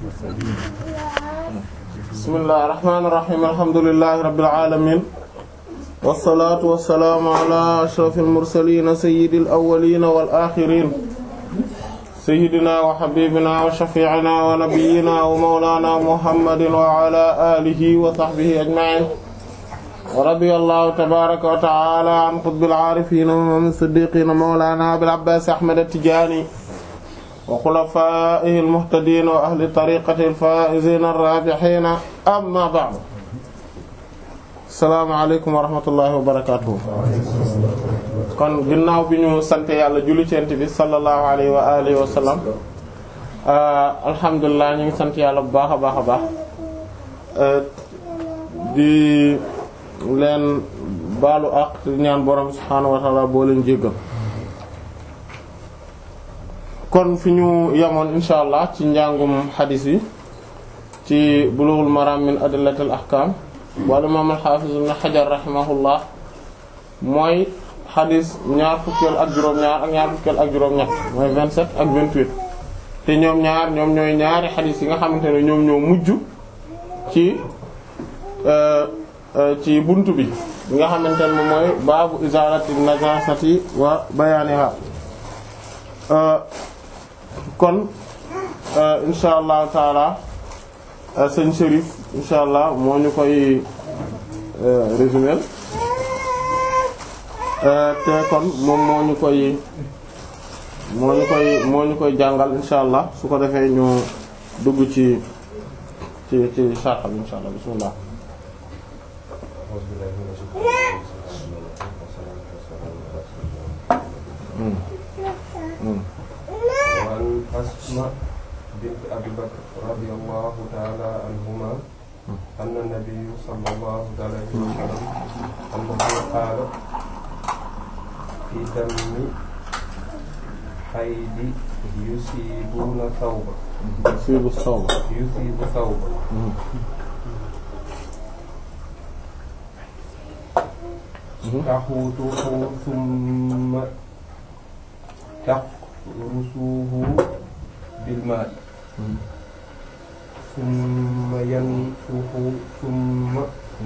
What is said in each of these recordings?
bismillahir rahmanir rahim alhamdulillahi rabbil alamin wassalaatu wassalaamu ala ashrafil mursaliin sayyidil awwaliin wal aaxiriin sayyidinaa wa habiibinaa wa shafii'inaa wa nabiyyinaa wa mawlaanaa muhammadin wa ala aalihi wa sahbihi ajma'iin wa radiyallaahu tabaaraka wa ta'aalaa an qutbil aarifiin wa imaamil siddiiqiin mawlaanaa abil abbaas ahmad at-tijaani wa xulafaa'ihil muhtadiin wa ahli tariiqatihil faa'iziina ar-raabihiin ammaa ba'du salaamaaleykum wa rahmatullahi wa barakaatuhu kon ginnaaw bi ñu sant yàlla julli ci Yonent bi sallallahu alayhi wa alihi wa sallam alhamdulilah ñu ngi sant yàlla bu baax a baax a baax di leen baalu àq di ñaan borom subhaanahu wa ta'ala boo leen jéggal kon fi ñu yemoon insha allah ci njàngum xadiis yi ci Bulughul Maram min adillatil ahkam wala imaam al-Hafiz ibn Hajar rahimahullah mooy xadis ñaar fukkeel ak juróom-ñaar ak ñaar fukkeel ak juróom-ñett mooy 27 ak 28 te ñoom ñaar ñoom ñooy ñaari xadis yi nga xamante ne ñoom ñoo mujj ci ci buntu bi bi nga xamante ne moom mooy baabu izalati najasati wa bayaniha kon insha allahu taala sëñ Chérif insha allah moo ñu koy résumer te kon moom moo ñu koy moo ñu koy moo ñu koy jàngal insha allah su ko defee ñu dugg ci ci ci sarxa bi insha allah bismillah وعن أسماء بنت أبي بكر رضي الله تعالى عنهما أن النبي صلى الله عليه وسلم أنه قال في دم حيد يصيبون ثوبا يصيب الصوم يصيب ثوبا تحوطه ثم تقرصه بالماء ثم ينفخ ثم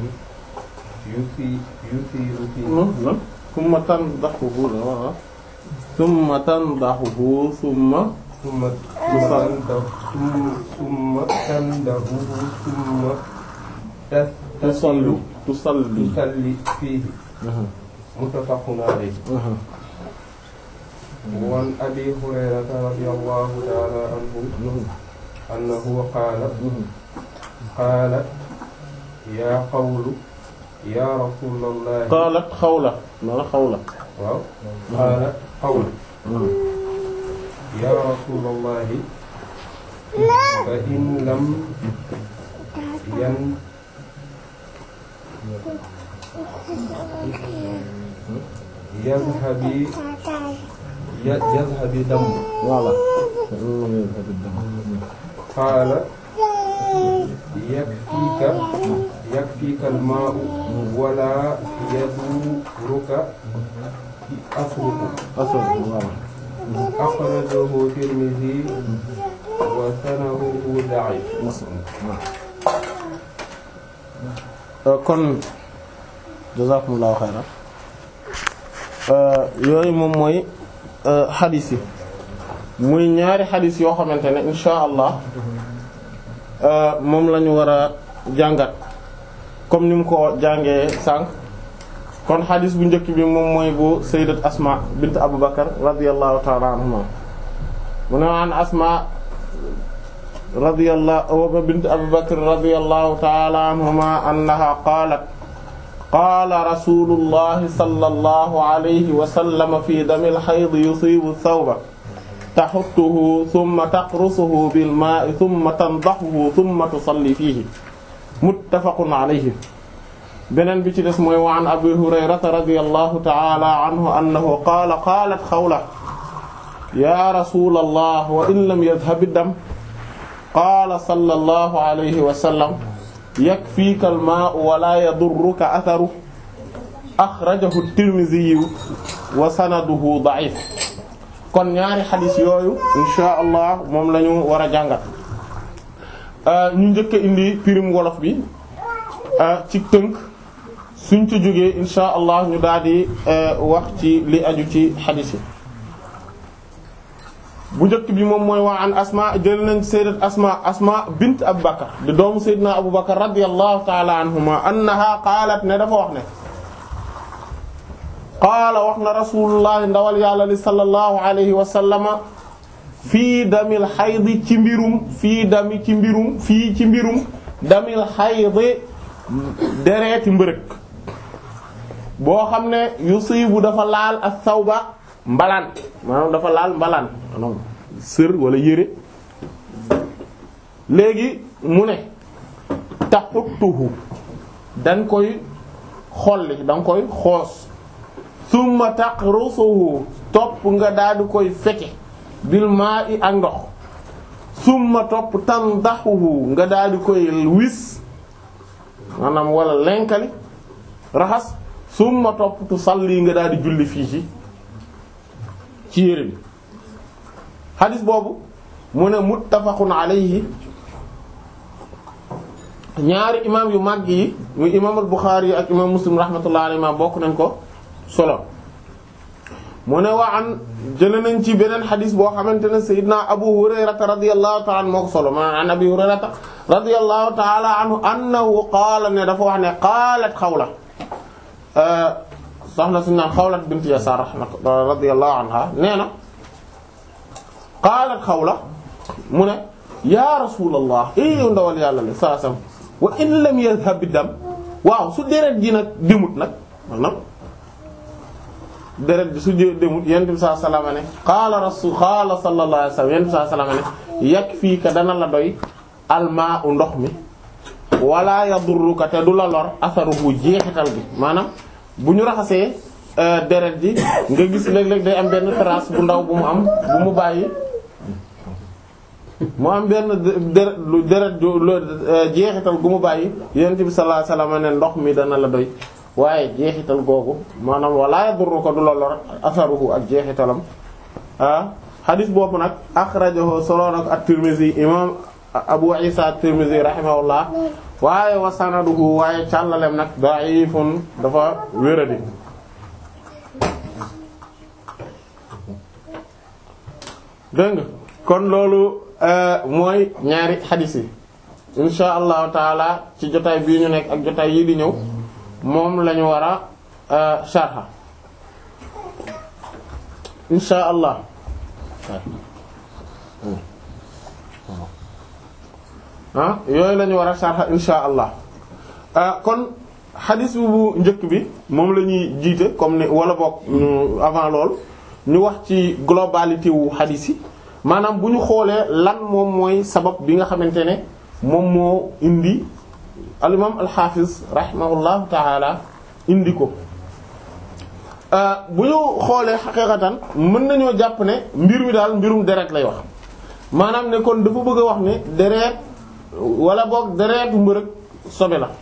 يثير يثير فيه ثم تنضحه ثم تنضحه ثم ثم تنده ثم تنده ثم تصلي تصلي تصلي فيه متفق عليه وعن أبي هريرة رضي الله تعالى عنه أنه قال قالت يا قول يا رسول الله قالت xawla mala xawla waaw قالت قول يا رسول الله فإن لم ين يذهب يذهب دم voilà قال يكفيك يكفيك الماء ولا يضرك أثرك asal voilà أخرجه الترمذي وسنده ضعيف kon jazakumullahu xayran yooyu moom mooy xadis yi muy ñaari xadis yoo xamante ne insha allah moom la ñu war a jàngat comme ni mu ko jàngee sànq kon xadis bu njëkk bi moom mooy bu sayyidat asma bint abu bakar radiyallahu ta'ala anhuma mu ne an asma radiyallahu bint Abi Bakr radiyallahu ta'ala anhuma annaha qaalat qaala rasuulullahi sallallahu alayhi wa sallam fi damil hayd yusiibu thawba tahuttuhu thumma taqrusuhu bil maa'i thumma tandahuhu thumma tusalli fiihi muttafaqun alayhi beneen bi ci des mooy wa an Abi Hurayrata radiyallahu ta'ala anhu annahu qaala qaalat Xawla yaa rasuulallah wa in lam yadhhab ad-dam qaala sallallahu alayhi wa sallam yakfiika al-maa'u wa laa yadurruka atharuhu axrajahu at-Tirmidhi wa sanaduhu da'if kon ñaari xadis yooyu insha allah moom la ñu war a jàngat ñu njëkk a indi pirim wolof bi ci tënk suñ ci jógee insha allah ñu daal di wax ci li aju ci xadiis yi bu njëkk bi moom mooy waa an asma jël nañ sayyidat asma asma bint abu bakar di doomu sayyidina abu bakar radiyallahu ta'ala anhuma annaha qaalat ne dafa wax ne qaala wax na rasulullah ndawal yàlla li sallallahu alayhi wa sallama fii damil xaydi ci mbirum fii dami ci mbirum fii ci mbirum damil xaydi dereeti mbërëg boo xam ne yusibu dafa laal ak sawba mbalaan maanaam dafa laal mbalaan maanaam sër wala yére léegi mu ne taxuttuhu dañ koy xolli danga koy xoos summa taqrusuhu topp nga daal di koy feke bil maa'i ak ndox summa topp tandaxuhu nga daal di koy wis maanaam wala lenkali raxas summa topp tu salli nga daal di julli fii ci ci yére bi xadis boobu mu ne muttafaqun alayhi ñaari imam yu màgg yi muy imam al-Bukhari ak imam Muslim rahmatullahi alayhi ma bokk nañ ko solo mu ne waa an jële nañ ci beneen xadis boo xamante ne sayyidina Abu Hurayrata radiyallahu ta'ala anhu moo ko solo ma an Abi Hurayrata radiyallahu ta'ala anhu annahu qaala ne dafa wax ne qaalat Xawla soxna suñu naan Xawlat bint Yasaar radiyallahu anha nee na qaalat Xawla mu ne ya rasulallah eh yow ndawal yàlla la saa sam wa in lam yadhhab dam waaw su deret ji nag demut nag maanaam deret ji su demut yonent bi sallallahu alayhi wasallam ne qaala rasul qaala sallallahu alayhi wasallam yonent bi sallallahu alayhi wasallam ne yakfiika dana la doy almaa'u ndox mi wala yadurruka te du la lor asaruhu jeexital bi maanaam bu ñu raxasee deret ji nga gis léeg-léeg day am benn trace bu ndaw bu mu am bu mu bàyyi mu am benn deret lu deret jeexital gu mu bàyyi yonent bi sallallahu alayhi wasallam ne ndox mi dana la doy waaye jeexital googu maanaam wala yadurruka du la lor asaruhu ak jeexitalam ah xadis boobu nag axrajahu solo nag at-Tirmidhi imam Abu Isa at-Tirmidhi rahimahullah waaye wa sanaduhu waaye càllalem nag da'ifun dafa wéradi dégg nga kon loolu mooy ñaari xadis yi insha allahu taala ci jotaay bii ñu nekk ak jotaay yii di ñëw moom lañu war a sharha insha allah ah yooyu la ñu war a sharha insha allah kon xadis bu njëkk bi moom la ñuy jiite comme ni wala bokk ñu avant lool ñu wax ci globalité wu xadis yi maanaam bu ñu xoolee lan moom mooy sabab bi nga xamante ne moom moo indi al imam al hafiz rahimahullahu taala indi ko bu ñu xoolee xaqiqatan mën nañoo jàpp ne mbir mi daal mbirum deret lay wax maanaam ne kon dafa bëgg a wax ne deret wala boog deretu mbërëg sobe la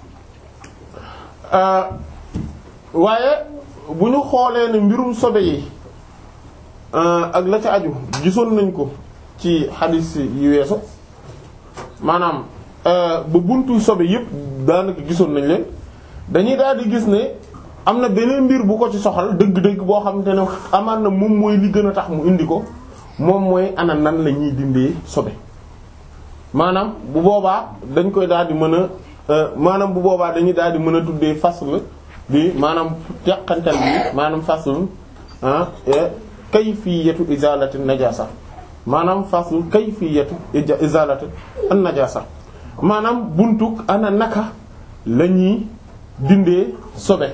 waaye bu ñu xoolee ne mbirum sobe yi ak la ca aju gisoon nañ ko ci xadiis yi weesu maanaam ba buntu sobe yépp daanaka gisoon nañ leen dañuy daal di gis ne am na beneen mbir bu ko ci soxal dëgg-dëgg boo xamante ne amaan na moom mooy li gën a tax mu indi ko moom mooy ana nan la ñuy dindee sobe maanaam bu boobaa dañ koy daal di mën a maanaam bu boobaa dañuy daal di mën a tuddee fasl bi maanaam teqantal bi maanaam fasl ah kayfiyatu izalati najasa maanaam fasl kayfiyatu izalati an najasa maanaam buntuk ana naka la ñuy dindee sobe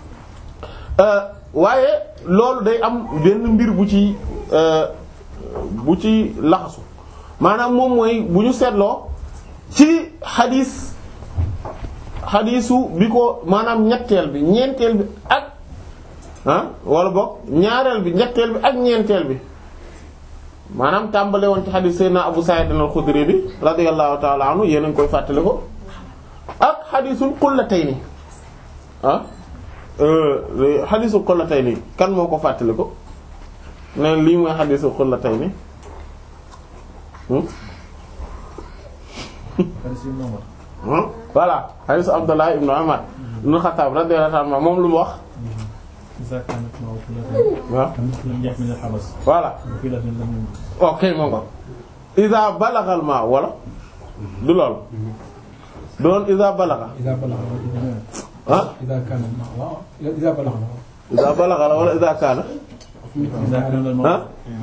waaye loolu day am benn mbir bu ci bu ci laxasu maanaam moom mooy bu ñu seetloo ci xadis xadisu bi ko maanaam ñetteel bi ñeenteel bi ak ah wala boog ñaareel bi ñetteel bi ak ñeenteel bi maanaam tàmbale woon ci xadis Seydina Abu Sa'id al-Khudri bi radiyallahu ta'ala anhu yéen a ngi koy fàttali ko ak xadisul qullatayni ah xadisul qullatayni kan moo ko fàttali ko ne lii mooy xadisul qullatayni voilà hadith Abdullah ibn Umar ibn Khattab radiyallahu anhu moom lu mu wax waaw voilà ok moo ko iza balagha al ma wala du lool doon iza balagha ah iza balagha la wala iza kana ah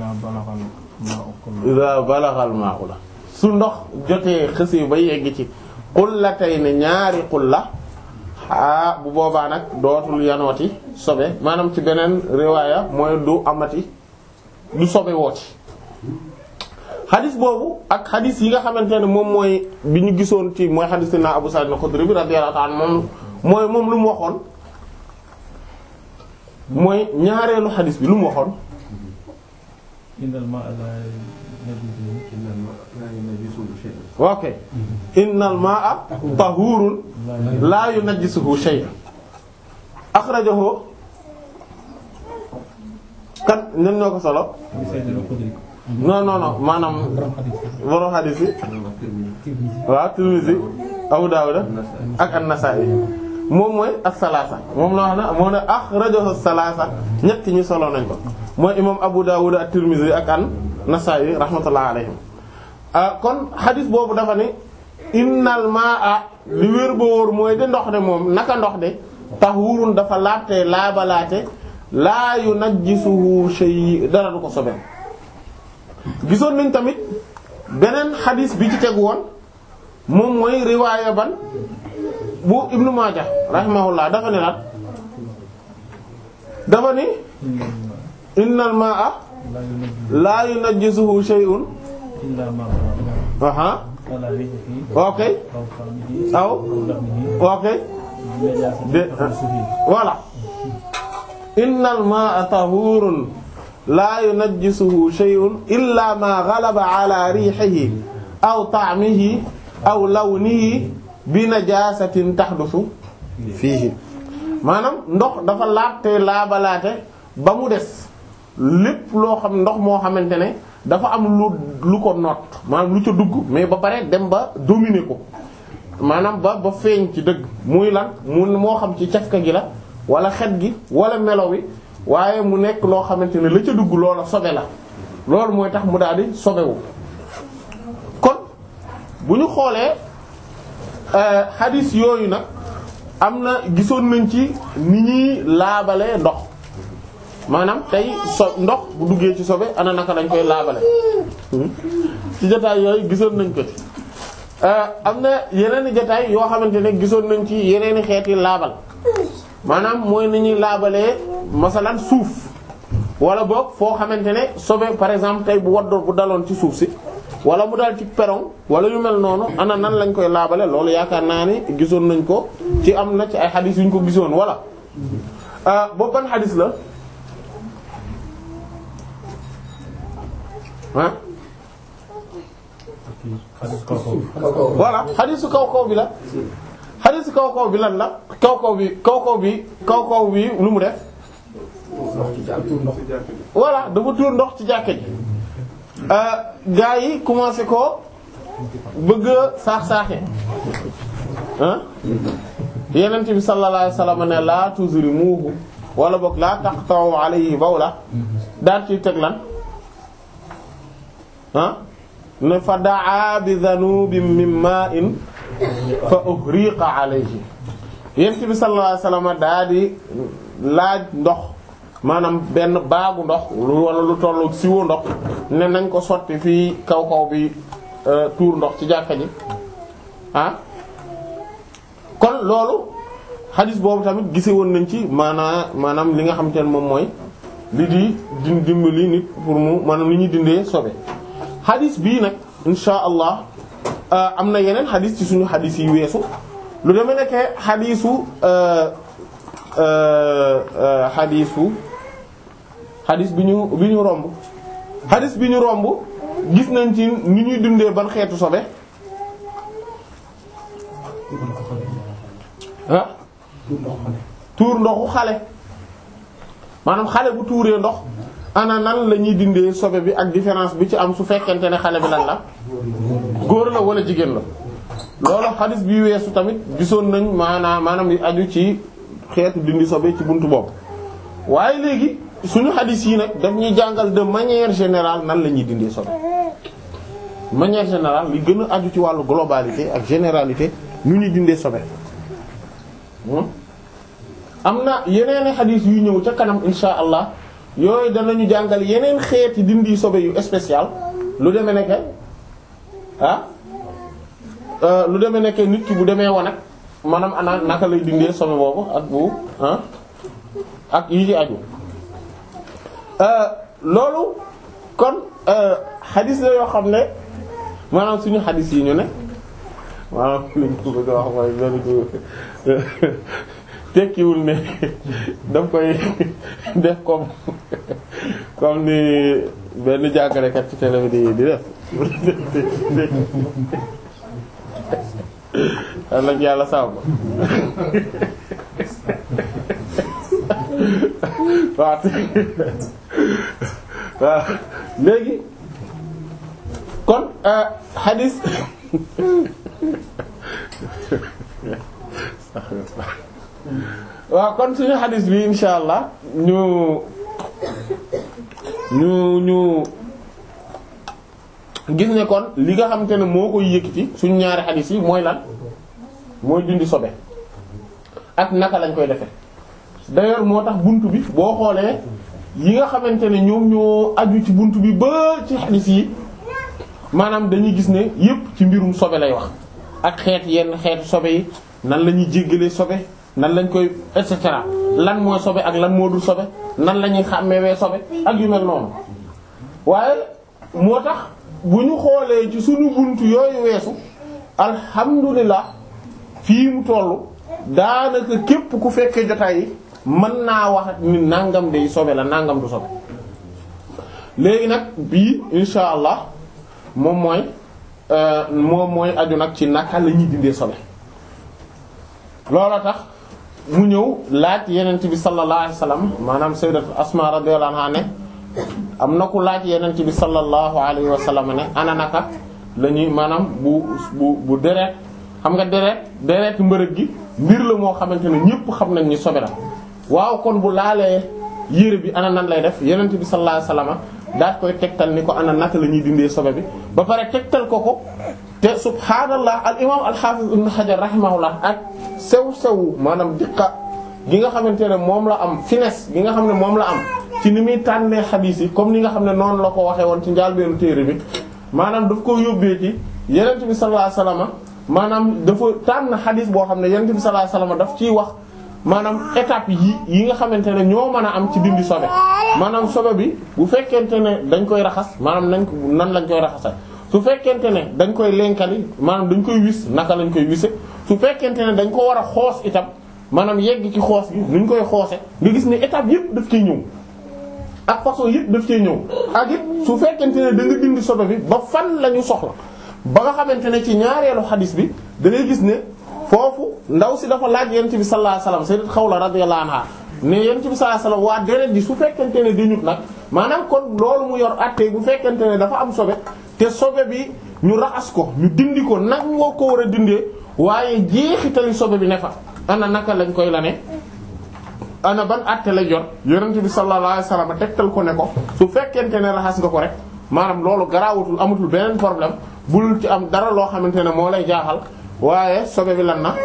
iza balagha al ma la su ndox jotee xësi ba yegg ci qullatayni ñaari qulla ah bu boobaa nag dootul yanooti sobe maanaam ci beneen riwaaya mooy du amati du sobe wooti xadis boobu ak xadis yi nga xamante ne moom mooy bi ñu gisoon ci mooy xadis na Abu Sa'id al-Khudri bi radiyallahu ta'ala moom mooy moom lu mu waxoon mooy ñaareelu xadis bi lu mu waxoon ok innal ma'a tahurun la yunajjisuhu shay'un akhrajahu kan ñen ñoo ko solo non non non maanaam borom hadith yi waaw Tirmidhi Abu Dawud ak An-Nasa'i moom mooy as-salasa moom la wax na moo ne akhrajahu as-salasa ñett ñi solo nañ ko mooy imam Abu Dawud ak Tirmidhi ak An-Nasa'i rahmatullahi alayhim kon hadith boobu dafa ni innal ma'a li wér ba wóor mooy de ndox de moom naka ndox de tahurun dafa laabte laabalaate laa yunajjisuhu shay dara du ko sobeel gisoon nañ tamit beneen xadis bi ci tegu woon moom mooy riwaaya ban bu ibnu Maaja rahimahullah dafa ne nag dafa ni innal ma'a laa yunajjisuhu shay'un aha ok aw ok de voilà innal ma'a tahurun la yunajjisuhu shay'un illa ma ghalaba ala rihihi aw ta'mihi aw lawnihi bi najasatin tahdusu fiihi maanaam ndox dafa laabte laabalaate ba mu des lépp loo xam ndox moo xamante ne dafa am lu lu ko noot maanaam lu ca dugg mais ba pare dem ba dominer ko maanaam ba ba feeñ ci dëgg muy lan mu moo xam ci cafka gi la wala xet gi wala melo wi waaye mu nekk loo xamante ne la ca dugg loola sobe la loolu mooy tax mu daal di sobewu kon bu ñu xoolee xadis yooyu nag am na gisoon nañ ci ni ñuy laabalee ndox maanaam tey so ndox bu duggee ci sobe ana naka lañ koy laabale ci jotaay yooyu gisoon nañ ko ci am na yeneen i jotaay yoo xamante ne gisoon nañ ci yeneen i xeeti laabal maanaam mooy ni ñuy laabalee masalan suuf wala boog foo xamante ne sobe par exemple tey bu waddoon bu daloon ci suuf si wala mu dal ci perron wala yu mel noonu ana nan lañ koy laabale loolu yaakaar naa ni gisoon nañ ko ci am na ci ay xadis yu ñu ko gisoon wala boobu ban xadis la ah voilà xadisu kaw kaw bi la xadisu kaw kaw bi lan la kaw kaw bi kaw kaw bi kaw kaw bi lu mu def voilà dafa tuur ndox ci jàkke ji gaa yi commencé ko bëgg a saax-saaxe ah yenent bi sallallahu alayhi wasallam ne la tuzrimuhu wala boog la taqta'u alayhi bawla daal ci teg lan ah ne fa daa bi dhanubin min ma'in fa uhriqa alayhi yent bi sallallahu alayhi wasallam daa di laaj ndox maanaam benn baagu ndox lu wala lu tollu siwo ndox ne nañ ko sotti fii kaw kaw bi tuur ndox ci jàkka ji ah kon loolu xadis boobu tamit gise woon nañ ci maanaa maanaam li nga xamante ne moom mooy li di din dimbali nit pour mu maanaam li ñuy dindee sobe xadis bii nag insha allah am na yeneen xadis ci suñu xadis yi weesu lu demee nekkee xadisu xadisu xadis bi ñu bi ñu romb xadis bi ñu romb gis nañ ci ni ñuy dundee ban xeetu sobe ah tuur ndoxu xale maanaam xale bu tuuree ndox ana nan la ñuy dindee sobe bi ak différence bi ci am su fekkente ne xale bi lan la góor la wala jigéen la loolu xadis bi weesu tamit gisoon nañ maanaam maanaam yi aju ci xeetu dindi sobe ci buntu boobu waaye léegi suñu xadis yi nag daf ñuy jàngal de manière générale nan la ñuy dindee sobe manière générale li gën a aju ci wàllu globalité ak généralité nu ñuy dindee sobe am na yeneen xadis yu ñëw ca kanam insha allah yooyu danañu jàngal yeneen xeeti dindi sobe yu spécial lu demee nekk ah lu demee nekk nit ki bu demee wanag maanaam ana naka lay dindee sobe boobu ak bu ah ak yi ci aju loolu kon xadis la yoo xam ne maanaam suñu xadis yi ñu ne maanaam liñ ko bëgg a wax mooy benn ko tekkiwul ne daf koy def comme comme ni benn jàngalekat ci télé bi di di def am nag yàlla sàmm waaw waaw léegi kon hadis waaw kon suñu hadis bi insha allah ñu ñu ñu gis ne kon li nga xamante ne moo koy yëkkati suñu ñaari hadis yi mooy lan mooy dindi sobe ak naka lañ koy defe d'ailleurs moo tax buntu bi boo xoolee yi nga xamante ne ñoom ñoo aju ci buntu bi ba ci hadis yi maanaam dañuy gis ne yépp ci mbirum sobe lay wax ak xeet yenn xeetu sobe yi nan la ñuy jéggalee sobe nan lañ koy et cetera lan mooy sobe ak lan moo dul sobe nan la ñuy xàmmewee sobe ak yu mel noonu waaye moo tax bu ñu xoolee ci suñu buntu yooyu weesu alhamdulilah fii mu tollu daanaka képp ku fekkee jotaay yi mën naa wax ni nangam day sobe la nangam du sobe léegi nag bii insha allah moom mooy moom mooy aju nag ci naka la ñuy dindee sobe loola tax mu ñëw laaj yenent bi sallallahu alayhi wasallam maanaam sayyidat asma radiyallahu anha ne am na ku laaj yenent bi sallallahu alayhi wasallam ne ana naka la ñuy maanaam bu bu bu deret xam nga deret deret mbërëg gi mbir la moo xamante ne ñépp xam nañ ni sobe la waaw kon bu laalee yére bi ana nan lay def yenent bi sallallahu alayhi wasallam daat koy tegtal ni ko ana naka la ñuy dindee sobe bi ba pare tegtal ko ko te subhaanallah al imam al hafiz ibn hajar rahimahullah ak sew sew maanaam diqa gi nga xamante ne moom la am finesse gi nga xam ne moom la am ci ni muy tànnee xadiis yi comme ni nga xam ne noonu la ko waxee woon ci njaalbeenu téere bi maanaam daf ko yóbbee ci yenent bi sallallahu alayhi wasallam maanaam dafa tànn xadiis boo xam ne yenent bi sallallahu alayhi wasallam daf ciy wax maanaam étape yi yi nga xamante ne ñoo mën a am ci dindi sobe maanaam sobe bi bu fekkente ne dañ koy raxas maanaam nañ ko nan lañ koy raxasal su fekkente ne dañ koy lenkali maanaam dañ koy wis naka lañ koy wise su fekkente ne dañ ko war a xoos itam maanaam yegg ci xoos gi nuñ koy xoose nga gis ne étape yëpp daf cee ñëw ak façon yëpp daf cee ñëw ak it su fekkente ne da nga dindi sobe bi ba fan la ñu soxla ba nga xamante ne ci ñaareelu xadis bi da ngay gis ne foofu ndaw si dafa laaj yent bi sallallahu alayhi wasallam sayyidat Xawla radiyallahu anha ne yent bi sallallahu alayhi wasallam waa deret ji su fekkente ne dañut nag maanaam kon loolu mu yor attee bu fekkente ne dafa am sobe te sobe bi ñu raxas ko ñu dindi ko nag ngoo ko war a dindee waaye jeexitali sobe bi ne fa ana naka lañ koy la ne ana ban atte la jot yonent bi sallallahu alayhi wasallam tegtal ko ne ko su fekkente ne raxas nga ko rek maanaam loolu garaawatul amatul beneen problème bul ci am dara loo xamante ne moo lay jaaxal waaye sobe bi lan na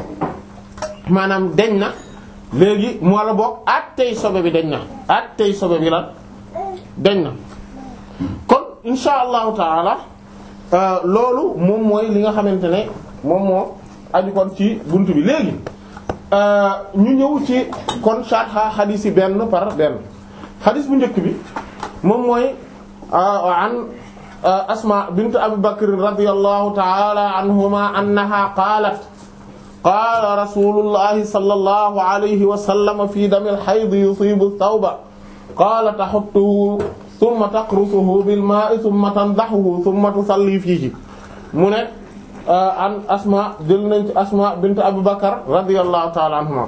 maanaam deñ na léegi moo la bokk attey sobe bi deñ na attey sobe bi lan deñ na kon insha allahu taala loolu moom mooy li nga xamante ne moom moo aju kon ci buntu bi léegi ñu ñëw ci kon sharha xadiis yi benn par benn xadiis bu njëkk bi moom mooy an asma bint abi bakr radiyallahu ta'ala anhuma annaha qaalat qaala rasulullahi sallallahu alayhi wa sallam fi damil hayd yusibu thawba qaala tahuttuhu thumma taqrusuhu bil maa'i thumma tandahuhu thumma tusalli fihi mu ne an asma jël nañ ci asma bint abu bakar radiyallahu ta'ala anhuma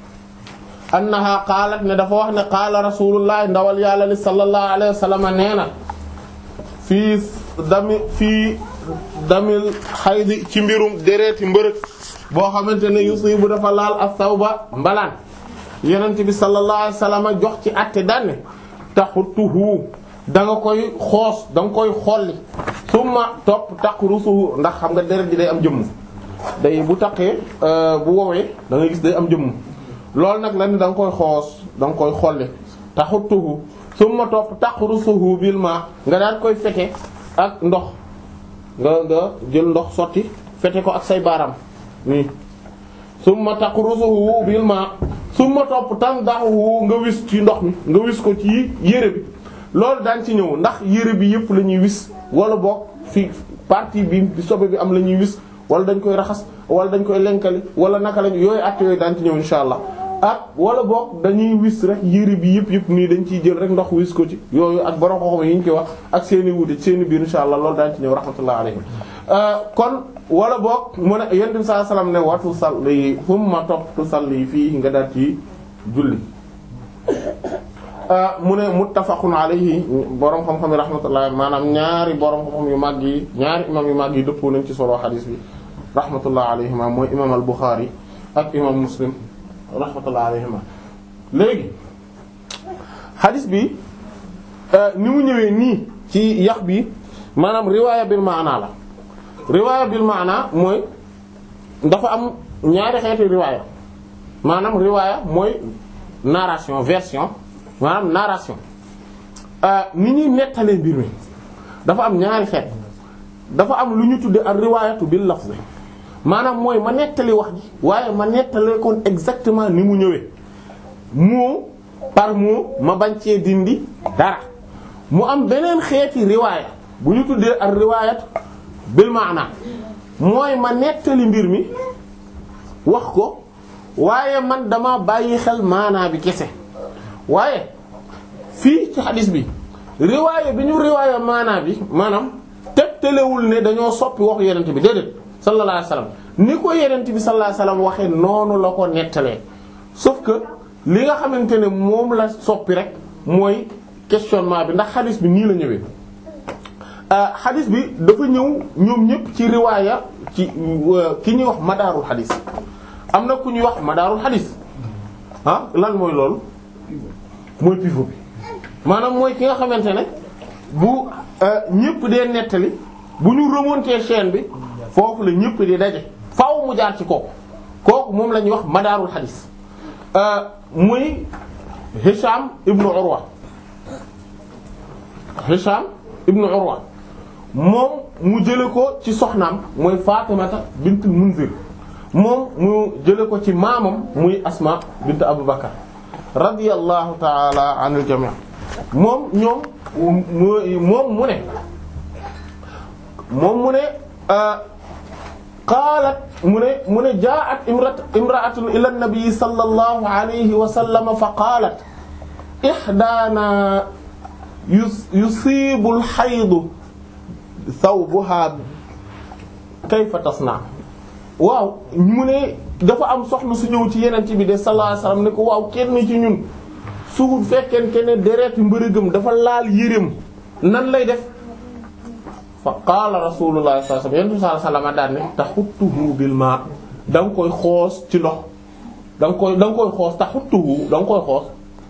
annaha qaalat ne dafa wax ne qaala rasulullah ndawal yàlla li sallallahu alayhi wa sallam nee na fii dami fii damil xaydi ci mbirum dereeti mbërëg boo xamante ne yusibu dafa laal as-sawba mbalaan yonent bi sallallahu alayhi wasallam jox ci àtte daanne taxutuhu da nga koy xoos da nga koy xolli summa topp taqrusuhu ndax xam nga deret ji day am jëmm day bu taqee bu woowee da nga gis day am jëmm loolu nag la ni da nga koy xoos da nga koy xolli taxutuhu summa topp taqrusuhu bil ma nga daan koy fete ak ndox nga nga jël ndox sotti fete ko ak say baaraam nii summa taqrusuhu bil ma summa topp tandahu nga wis ci ndox mi nga wis ko ci yére bi loolu daan ci ñëw ndax yére bi yëpp la ñuy wis wala boog fi partie bi bi sobe bi am la ñuy wis wala dañ koy raxas wala dañ koy lenkali wala naka lañ yooyu at yooyu daan ci ñëw insha allah ak wala boog dañuy wis rek yére bi yëpp yëpp nii dañ ciy jël rek ndox wis ko ci yooyu ak borom xoxom yi ñu ci wax ak seeni wuute seeni biir insha allah loolu daan ci ñëw rahmatullah alayhi kon wala boog mu ne yonent bi sallallahu alayhi wasallam ne watu salli humma topp tu salli fii nga daal ci julli mu ne muttafaqun alayhi borom xam-xam yi rahmatullah maanaam ñaari borom xam-xam yu mag yi ñaari imam yu mag yi dëppoo nañ ci solo xadiis bi rahmatullah alayhima mooy imam al Bukhari ak imam Muslim rahmatullah alayhima léegi xadiis bi ni mu ñëwee nii ci yax bi maanaam riwaaya bil maana la riwaaya bil maana mooy dafa am ñaari xeeti riwaaya maanaam riwaaya mooy narration version maanaam narration ni ñuy nettalee mbir mi dafa am ñaari xeet dafa am lu ñu tudde ak riwaayatu bil lafz maanaam mooy ma nettali wax ji waaye ma nettalee kon exactement ni mu ñëwee mot par mot ma bañ cee dindi dara mu am beneen xeeti riwaaya bu ñu tuddee ak riwaayatu bil maana mooy ma nettali mbir mi wax ko waaye man dama bàyyi xel maanaa bi kese waaye fii ci xadis bi riwaaya bi ñu riwaaya maanaa bi maanaam tegtalewul ne dañoo soppi wax yenent bi déedéet sallallahu alayhi wasallam ni ko yenent bi sallallahu alayhi wasallam waxee noonu la ko nettalee sauf que li nga xamante ne moom la soppi rek mooy questionnement bi ndax xadis bi nii la ñëwee xadis bi dafa ñëw ñoom ñëpp ci riwaaya ci ki ñuy wax madaarul xadis am na ku ñuy wax madaarul xadis ah lan mooy loolu mooy pivot bi maanaam mooy ki nga xamante ne bu ñëpp dee nettali bu ñu remonter chaîne bi foofu la ñëpp di daje faaw mu jaar ci kooku kooku moom la ñuy wax madaarul xadis muy Hisham ibnu Urwa Hisham ibnu Urwa moom mu jële ko ci soxnaam mooy Fatimata bint Munzir moom mu jële ko ci maamam muy Asma bint Abu Bakar radiyallahu ta'ala anil jami' moom ñoom moom mu ne moom mu ne qaalat mu ne mu ne jaa'at imrat imra'atun ila an-nabi sallallahu alayhi wa sallam fa qaalat ihdaana yusiibu al-haydu thawbuha kayfa tasna waaw mu ne dafa am soxna su ñëw ci yeneen bi de sallallahu alayhi wasallam ne ko waaw kenn ci ñun su fekkente ne deretu mbërëgëm dafa laal yéreem nan lay def fa qaala rasulullah sallallahu alayhi wasallam daan ne taxuttuhu bil ma da nga koy xoos ci ndox da nga koy da nga koy xoos taxuttuhu da nga koy xoos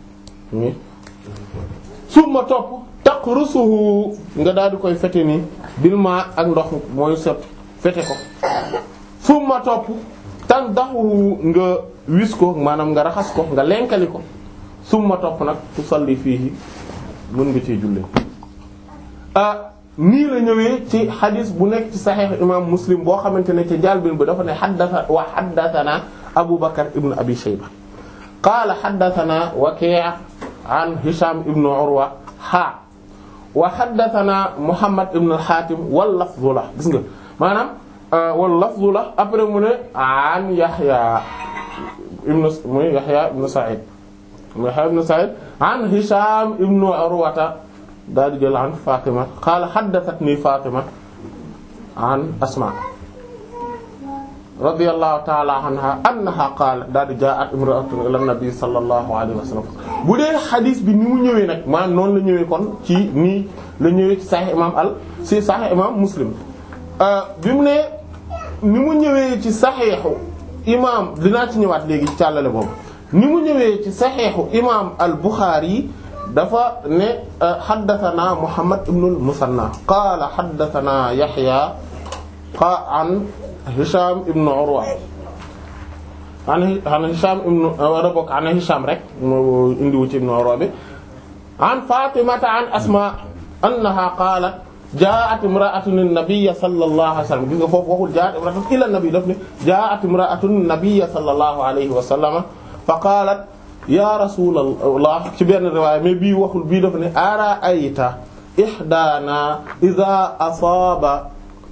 summa topp taqrusuhu nga daal di koy fete nii bil ma ak ndox mooy sot fete ko summa topp tan daxu nga wis ko maanaam nga raxas ko nga lenkali ko summa topp nag tusalli fii mën nga ciy jullee ah nii la ñëwee ci xadis bu nekk ci saxiix imam muslim boo xamante ne ci jalbin bi dafa ne xaddasa wa xaddathana abu bakar ibnu abi shayba qaala xaddathana waki' an hisham ibnu urwa ha wa haddathana Muhammad ibn al-Hatim wal lafzu la gis nga maanaam wal lafzu la après mu ne an Yahya ibn muy Yahya ibn Sa'id Yahya ibn Sa'id an Hisham ibn Urwata daal di jël an Fatima qala haddathatni Fatima an Asma radiyallahu ta'ala anha annaha qaalat daal di jaa'at imra'atun ila nabi sallallahu alayhi wa sallam bu dee xadis bi ni mu ñëwee nag maanaam noonu la ñëwee kon ci nii la ñëwee ci Sahih imam al ci Sahih imam Muslim bi mu ne ni mu ñëwee ci saxiixu imaam dinaa ci ñëwaat léegi ci càllale boobu ni mu ñëwee ci saxiixu imaam al Buxaari dafa ne xaddathana Muhammad ibn al Musanna qaala xaddathana Yaxya qa an Hisham ibn Urwa an an Hisham ibn wala bokk an Hisham rek moo indiwu ci ibn Urwa bi an Fatimata an Asma annaha qaalat jaa'at imra'atun an-nabiyya sallallahu alayhi wa sallam gis nga foofu waxul jaa'at imra'atun ila an-nabi daf ne jaa'at imra'atun an-nabiyya sallallahu alayhi wa sallam fa qaalat ya rasulallah ci benn riwaaya mais bii waxul bii daf ne ara'ayta ihdaana idha asaaba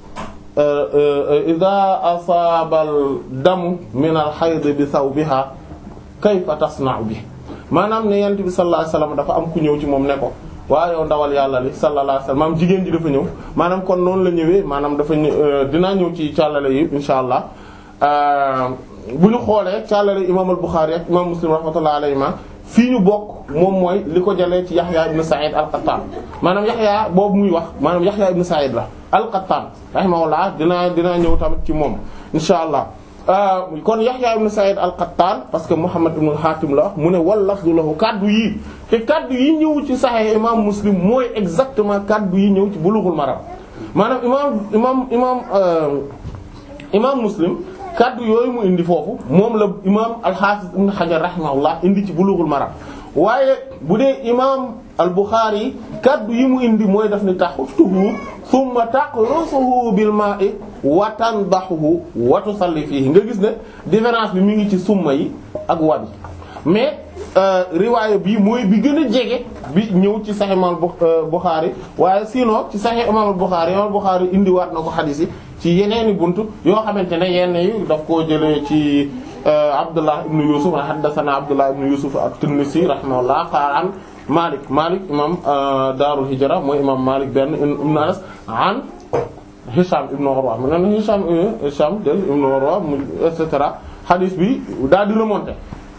idha asaaba al-damu min al-hayd bi thawbiha kayfa tasna'u bi maanaam ne yent bi sallallahu alayhi wa sallam dafa am ku ñëw ci moom ne ko waaw yow ndawal yàlla li sallallahu alayhi wasallam maanaam jigéen ji dafa ñëw maanaam kon noonu la ñëwee maanaam dafa dinaa ñëw ci càllale yi insha allah bu ñu xoolee càllale imam al-Bukhari ak imam Muslim rahmatullahi alayhima fii ñu bokk moom mooy li ko jëlee ci Yahya ibn Sa'id al-Qattan maanaam Yahya boobu muy wax maanaam Yahya ibn Sa'id la al-Qattan rahimahullah dinaa dinaa ñëw tamit ci moom insha allah kon Yahya ibn Sa'id al-Qattan parce que Muhammad ibn al-Hatim la wax mu ne wal lafdu lahu kaddu yii te kaddu yi ñëw ci Sahih imam Muslim mooy exactement kaddu yi ñëw ci Bulughul Maram maanaam imam imam imam imam Muslim kaddu yooyu mu indi foofu moom la imam al-Hafiz ibn Hajar rahimahullah indi ci Bulughul Maram waaye bu dee imam al-Bukhari kaddu yi mu indi mooy daf ni taxutuhu thumma taqrusuhu bil ma'i wa tandahuhu wa tusalli fihi nga gis ne différence bi mi ngi ci summa yi ak wabi mais riwaaya bii mooy bi gën a jege bi ñëw ci Sahih imam Bukhari waaye sinon ci Sahih imam al-Bukhari imam al-Bukhari indiwaat na ko xadiis yi ci yeneeni buntu yoo xamante ne yenn yi daf koo jëlee ci Abdullah ibn Yusuf haddathana Abdullah ibn Yusuf at-Tinnisi rahimahullah qaala an Malik Malik imam Daarul Hijra mooy imam Malik benn ibn Anas an Hisham ibn Urwa mu ne Hisham Hisham del ibn Urwa mu et cetera hadith bi daal di remonter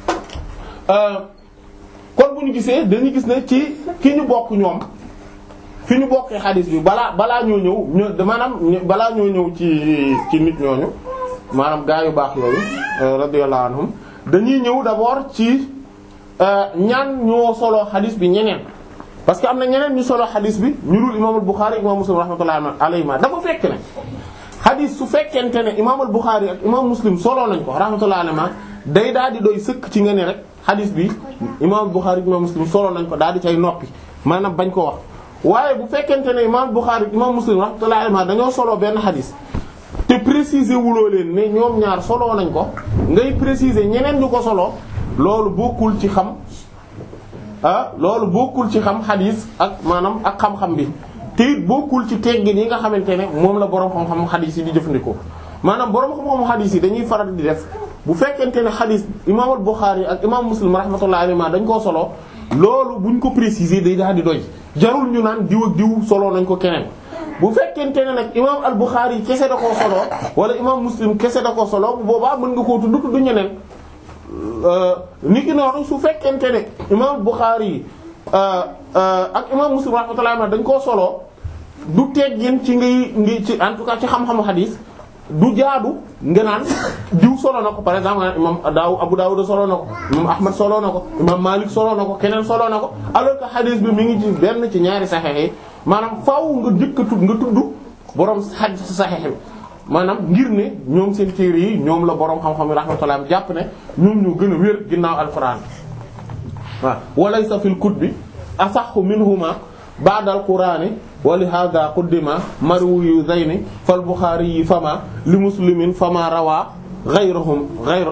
kon bu ñu gisee dañuy gis ne ci ki ñu bokk ñoom fi ñu bokkee hadith bi balaa balaa ñoo ñëw ñu maanaam balaa ñoo ñëw ci ci nit ñooñu maanaam gaa yu baax yooyu radiyallahu anhum dañuy ñëw d'abord ci ñaan ñoo solo hadith bi ñeneen parce que am na ñeneen ñu solo hadith bi ñu dul imaamul Bukhari imaam Muslim rahmatullahi alayhi dafa fekk ne hadith su fekkente ne imaamul Bukhari ak imaam Muslim solo nañ ko rahmatullahi alayhi day daal di doy sëkk ci nga ne rek hadith bi imaamul Bukhari ak imaam Muslim solo nañ ko daal di cay noppi maanaam bañ ko wax. waaye bu fekkente ne imaam Bukhari ak imaam Muslim rahmatullahi alayhi dañoo solo benn hadith te préciser wuloo leen ne ñoom ñaar solo nañ ko ngay préciser ñeneen ñu ko solo loolu bokkul ci xam. ah loolu bokkul ci xam xadis ak maanaam ak xam-xam bi te it bokkul ci teggin yi nga xamante ne moom la borom xam-xam xadis yi di jëfandikoo maanaam borom xam-xam xadis yi dañuy faral di def bu fekkente ne xadis imaam al-Bukhari ak imaam Muslim rahmatullahi alayhi dañ koo solo loolu buñ ko préciser day daal di doy jarul ñu naan diw ak diw solo nañ ko keneen. bu fekkente ne nag imaam al-Bukhari kese da koo solo wala imaam Muslim kese da koo solo bu boobaa mën nga koo tudd tudd ñeneen. nit ki noonu su fekkente ne imaam Bukhari ak imaam Muslim rahmatullahi dañ koo solo du teggin ci ngay ngi ci en tout cas ci xam-xamu xadiis du jaadu nga naan diw solo na ko par exemple nga imaam Daaw Abu Dawud solo na ko imaam Ahmad solo na ko imaam Malik solo na ko keneen solo na ko alors que xadiis bi mi ngi ci benn ci ñaari saxeex yi maanaam faaw nga njëkk a tudd nga tudd borom xadiis saxeex bi maanaam ngir ne ñoom seen téere yi ñoom la boroom xam-xam yi rahmatullah jàpp ne ñoom ñoo gën a wér ginnaaw alquran waaw walaysa fil kutbi asaxu minhuma ba'da alqurani wa li hadha quddima marwiyu zayni fal bukhari yi fama li muslimin fama rawa ghayrahum ghayr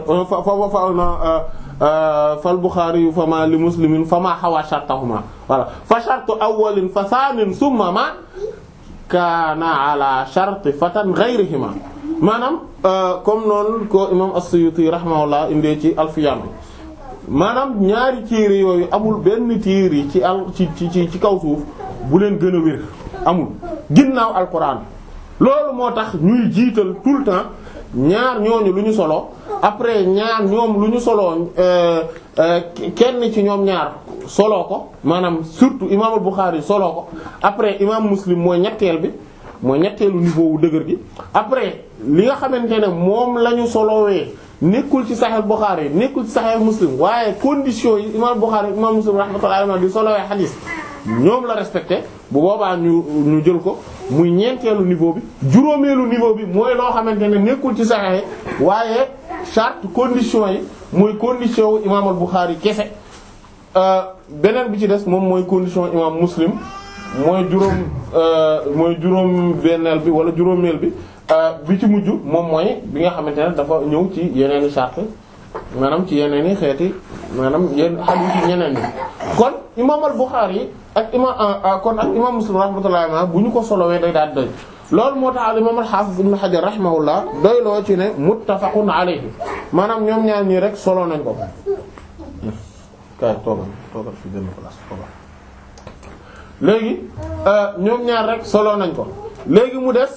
fal bukhari yu fama li muslimin fama hawa shartahuma wala fa shartu awwalin fa thanin summa ma kaana ala sharti fatan ghayrihima maanaam comme noonu ko imam as-Suyuti rahimahullah indee ci alfiyan maanaam ñaari téere yooyu amul benn téere ci al ci ci ci kaw suuf bu leen gën a wér amul ginnaaw alquran loolu moo tax ñuy jiital tout le temps ñaar ñooñu lu ñu solo après ñaar ñoom lu ñu solo kenn ci ñoom ñaar solo ko maanaam surtout imaamul Bukhari solo ko après imam Muslim mooy ñetteel bi mooy ñetteelu niveau wu dëgër gi après li nga xamante ne moom la ñu solowee nekkul ci Sahih Bukhari nekkul ci Sahih Muslim waaye conditions yi imam Bukhari imam Muslim rahmatullahi alayhi di solowee xadiis ñoom la respecté bu boobaa ñu ñu jël ko muy ñeenteelu niveau bi juróomeelu niveau bi mooy loo xamante ne nekkul ci Sahih waaye charte conditions yi mooy condition wu imam al-Bukhari kese beneen bi ci des moom mooy condition imam Muslim mooy juróom mooy juróom benneel bi wala juróomeel bi bi ci mujj moom mooy bi nga xamante ne dafa ñëw ci yeneeni charte maanaam ci yeneeni xeeti maanaam yenn hadith yi ñeneen ñi kon imam al-Bukhari ak imam kon ak imam Muslim rahmatullahi alayhi bu ñu ko solowee day daal doy loolu moo tax al imam al-Hafiz ibn Hajar rahimahullah doy loo ci ne muttafaqun alayhi maanaam ñoom ñaar ñii rek solo nañ ko kay toogal toogal fi benn place toogal léegi ñoom ñaar rek solo nañ ko léegi mu des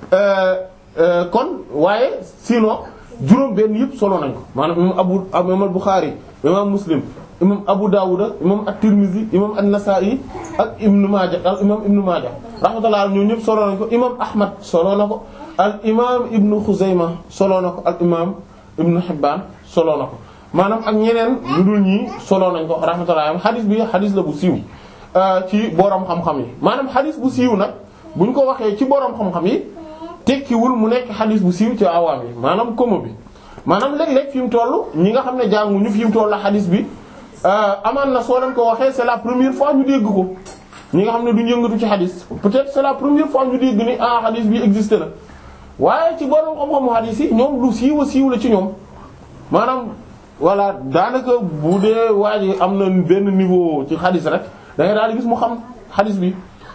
kon waaye sinon juróom benn yëpp solo nañ ko maanaam imam abu imam al-Bukhari imam Muslim imam Abu Dawud imam at-Tirmidhi imam an-Nasa'i ak Ibn Majah al imam Ibn Majah rahmatullah ñoom ñëpp solo nañ ko imam Ahmad solo na ko al imam Ibn Khuzaymah solo na ko al imam Ibn Hibban solo na ko maanaam ak ñeneen lu dul ñii solo nañ ko rahmatullah xadis bi xadis la bu siiw ci borom xam-xam yi maanaam xadis bu siiw nag buñ ko waxee ci borom xam-xam yi tekkiwul mu nekk xadis bu siiw ci awaam yi maanaam komo bi maanaam léeg-léeg fi mu toll ñi nga xam ne jànguñu fi mu toll la xadis bi amaan na soo leen ko waxee c'est la première fois ñu dégg ko ñi nga xam ne duñ yëngatu ci xadis peut-être c'est la première fois ñu dégg ni ah xadis bi existe na waaye ci borom xam-xamu xadis yi ñoom lu siiw a siiw la ci ñoom maanaam voilà daanaka bu dee waa ji am na benn niveau ci xadis rek da ngay daal di gis mu xam xadis bi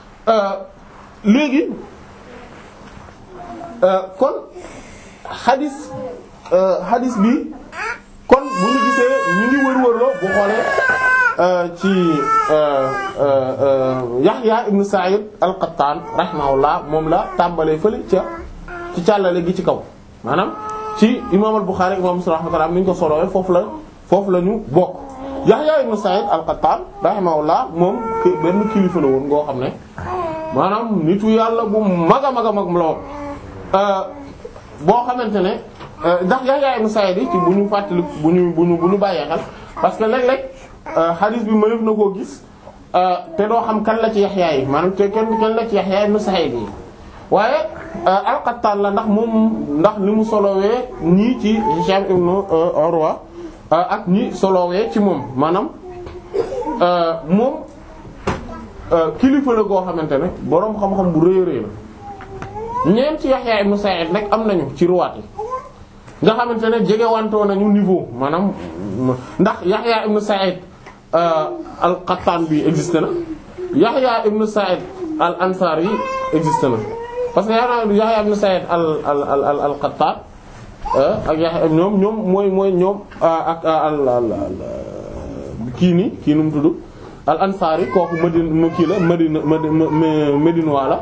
léegi kon xadis xadis bi kon bu ñu gisee ñu ngi wër-wërloo bu xoolee ci Yahya ibn Sa'id al-Qattan rahimahullah moom la tàmbalee fële ca ci càllale gi ci kaw maanaam ci imam al-Bukhari imam Muslim rahmatullah ni ñu ko solowee foofu la foofu la ñu bokk Yahya ibn Sa'id al-Qattan rahimahullah moom benn kilifa la woon ngoo xam ne maanaam nitu yàlla bu mag a mag a mag la woon boo xamante ne ndax Yahya ibn Sa'id yi ci bu ñu fàttali bu ñu bu ñu bu ñu bàyyee xel parce que léeg-léeg hadith bi mënef na koo gis te doo xam kan la ci Yahya yi maanaam te kenn kenn la ci Yahya ibn Sa'id yi waaye al-Qattan la ndax moom ndax li mu solowee ñii ci Hisham ibn Urwa ak ñi solowee ci moom maanaam moom kilifa la goo xamante ne boroom xam-xam bu rëy a rëy la ñeent ci Yahya ibn Sa'id nag am nañu ci ruwaat yi nga xamante ne jege wantoo nañu niveau maanaam ndax Yahya ibn Sa'id al-Qattan bi existe na Yahya ibn Sa'id al-Ansari yi existe na parce que Yahya ibn Sa'id al al al al-Qattan ak Yahya ñoom ñoom mooy mooy ñoom ak al al kii nii kii nu mu tudd al-Ansari kooku Madina kii la Madina Madina wala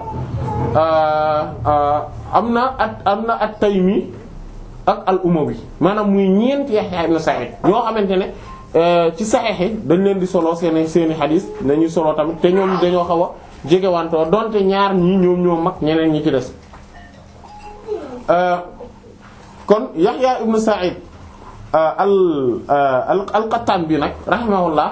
am na at am na at-Taymi ak al-Umawi maanaam muy ñeent Yahya ibn Sa'id ñoo xamante ne ci Sahih yi dañ leen di solo seeni seeni xadiis dañuy solo tamit te ñoom dañoo xaw a jegewantoo donte ñaar ñii ñoom ñoo mag ñeneen ñi ci des kon Yahya ibn Sa'id al al al-Qattan bi nag rahimahullah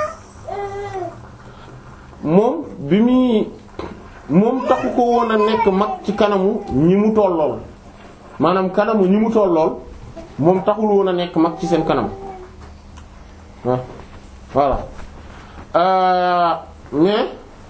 moom bi muy moom taxu ko woon a nekk mag ci kanamu ñi mu tollool maanaam kanamu ñi mu tollool moom taxul woon a nekk mag ci seen kanam waaw voilà mais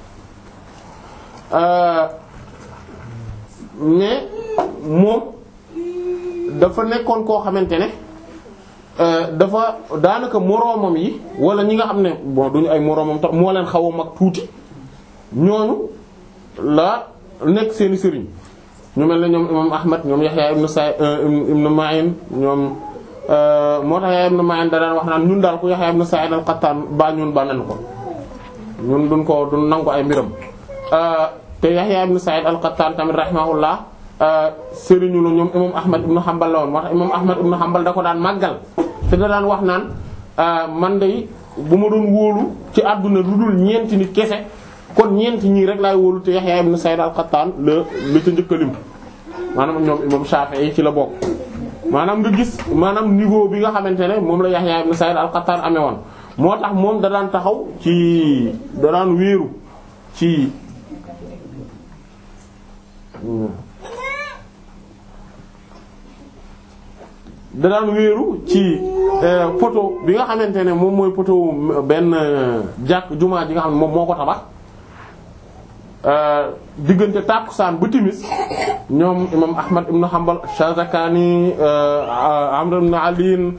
mais moom dafa nekkoon koo xamante ne dafa daanaka moroomam yi wala ñi nga xam ne bon duñu ay moroomam tax moo leen xaw a mag tuuti ñooñu la nekk seeni sëriñ ñu mel ne ñoom imam Ahmad ñoom Yahya ibn Sa'id ibn Ma'in ñoom moo tax Yahya ibn Ma'in da daan wax naan ñun daal ku Yahya ibn Sa'id al-Qattan ba ñun ba nañ ko ñun duñ ko duñ nangu ay mbiram te Yahya ibn Sa'id al-Qattan tamit rahimahullah sëriñu la ñoom imam Ahmad ibn Hanbal la woon moo tax imam Ahmad ibn Hanbal da ko daan màggal te da daan wax naan man de bu ma doon wóolu ci àdduna lu dul ñeenti nit kese kon ñeent ñii rek laay wóolu te Yahya ibn Sa'id al-Qattan la la ca njëkk a lim maanaam ñoom imam Shafi'i ci la bokk maanaam nga gis maanaam niveau bi nga xamante ne moom la Yahya ibn Sa'id al-Qattan amee woon moo tax moom da daan taxaw ci da daan wéeru ci da daan wéeru ci poto bi nga xamante ne moom mooy poto benn jàkk jumaa ji nga xam ne moom moo ko tabax diggante tàkkusaan ba timis ñoom imam ahmad ibn hanbal shazakani amr ibn ali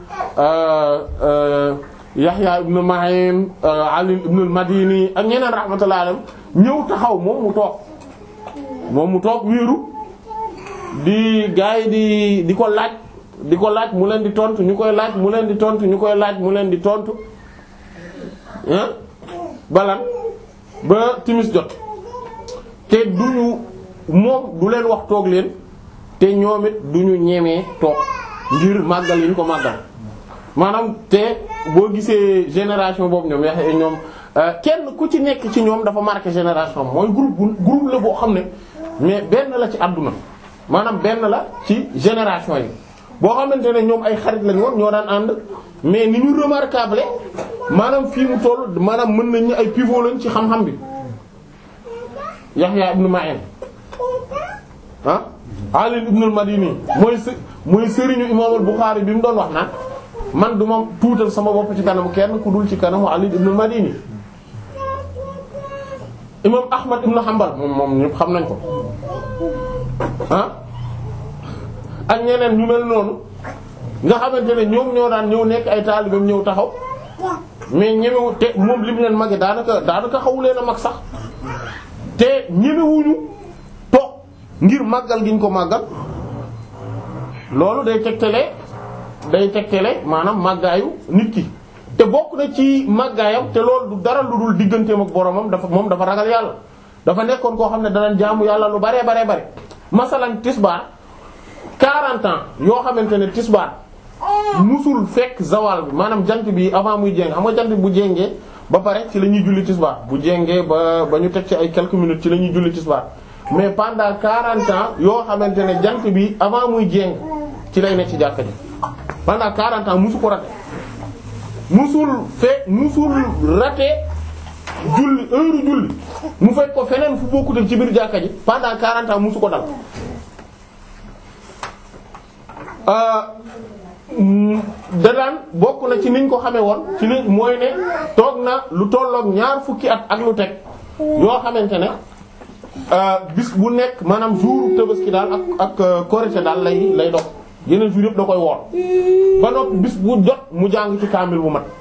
yahya ibn ma'in ali ibn al-madini ak ñeneen rahmatullahi alayhim ñëw taxaw moom mu toog moom mu toog wéeru di gaay di di ko laaj di ko laaj mu leen di tontu ñu koy laaj mu leen di tontu ñu koy laaj mu leen di tontu ah balan ba timis jot te duñu moom du leen wax toog leen te ñoom it duñu ñemee toog ngir màggal yi ñu ko màggal maanaam te boo gisee génération boobu ñoom yax ñoom kenn ku ci nekk ci ñoom dafa marqué génération mooy groupe bu groupe la boo xam ne mais benn la ci àdduna maanaam benn la ci génération yi boo xamante ne ñoom ay xarit lañ woon ñoo daan ànd mais ni ñu remarquable maanaam fii mu toll maanaam mën nañ ñu ay pivot lañ ci xam-xam bi Yahya ibn Ma'in ah Ali ibn al-Madini mooy s mooy sëriñu imam al-Bukhari bi mu doon wax naan man du ma tuutal sama bopp ci kanamu kenn ku dul ci kanamu Ali ibn al-Madini imam Ahmad ibn Hanbal moom moom ñëpp xam nañ ko ah ak ñeneen ñu mel noonu nga xamante ne ñoom ñoo daan ñëw nekk ay taalibeem ñëw taxaw mais ñemewu te moom li mu leen mage daanaka daanaka xawu leen a mag sax te ñemewuñu toog ngir màggal gi ñu ko màggal loolu day tegtale day tegtale maanaam màggaayu nit ki te bokk na ci màggaayam te loolu du dara lu dul digganteem ak boromam dafa moom dafa ragal yàlla dafa nekkoon koo xam ne danañ jaamu yàlla lu baree baree bare masalan tisbaar 40 ans yoo xamante ne tisbaar musul fekk zawal bi maanaam jant bi avant muy jéng xam nga jant bi bu jéngee ba pare ci la ñuy julli tisbaar bu jéngee ba ba ñu teg ci ay quelques minutes ci la ñuy julli tisbaar mais pendant 40 ans yoo xamante ne jant bi avant muy jéng ci lay nekk ci jàkka ji pendant 40 ans musu ko raté musul fekk musul raté julli heure julli mu fekk ko feneen fu bokkut ci biir jàkka ji pendant 40 ans musu ko dal da daan bokk na ci niñ ko xamee woon ci li mooy ne toog na lu tolloog ñaar fukki at ak lu teg yoo xamante ne bis bu nekk maanaam jour Tabaski daal ak ak Korité daal lay lay dox yeneen jour yëpp da koy woor ba noppi bis bu jot mu jàng ci kaamil bu mat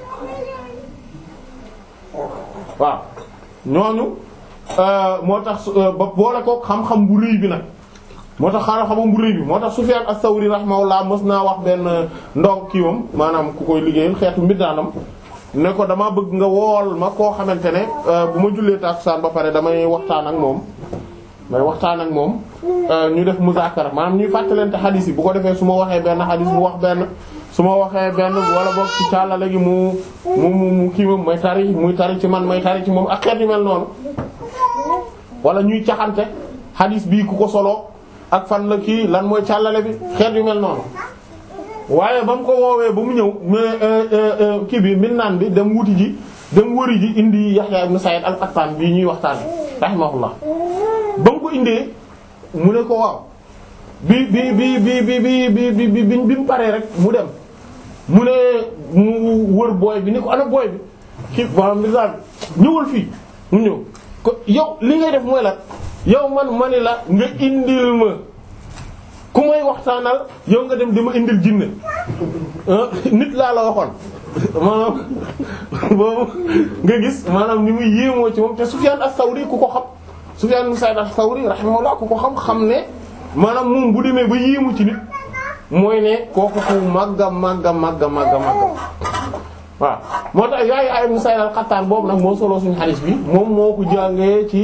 waaw ñooñu moo tax ba boole ko xam-xam bu rëy bi nag moo tax xaaral xamam bu rëy bi moo tax Sufyan as-Sawri rahimahullah mës naa wax benn ndong kiiwam maanaam ku koy liggéeyal xeetu mbiddaanam ne ko dama bëgg nga wool ma koo xamante ne bu ma jullee takusaan ba pare damay waxtaan ak moom may waxtaan ak moom ñu def muzaakara maanaam ñuy fàttalante xadiis yi bu ko defee su ma waxee benn xadiis bu wax benn su ma waxee benn wala boog ci càllale gi mu mu mu kiiwam may tari muy tari ci man may tari ci moom ak xeet yu mel noonu wala ñuy caxante xadiis bii ku ko solo ak fan la kii lan mooy càllale bi xeet yu mel noonu waaye ba mu ko woowee ba mu ñëw mais kii bi min naan bi dem wuti ji dem wëri ji indi Yahya ibn Sa'id al-Qattan bii ñuy waxtaan rahimahullah ba mu ko indee mu ne ko waaw bi bi bi bi bi bi bi bi bi bi mu paree rek mu dem mu ne mu wër booy bi ni ko ana booy bi kii ba misal ñëwal fii mu ñëw ko yow li ngay def mooy la yow man ma ni la nga indil ma ku may waxtaanal yow nga dem di ma indil jinne nit laa la waxoon maanaam boobu nga gis maanaam ni muy yéemoo ci moom te Sufyan as-Sawri ku ko xam Sufyan ibn Sa'id as-Sawri rahimahullah ku ko xam xam ne maanaam moom bu demee ba yéemu ci nit mooy ne kooku ku màgga màgga màgga màgga màgga waaw moo tax Yahya ibn Sa'id al-Qattan boobu nag moo solo suñu xadis bi moom moo ko jàngee ci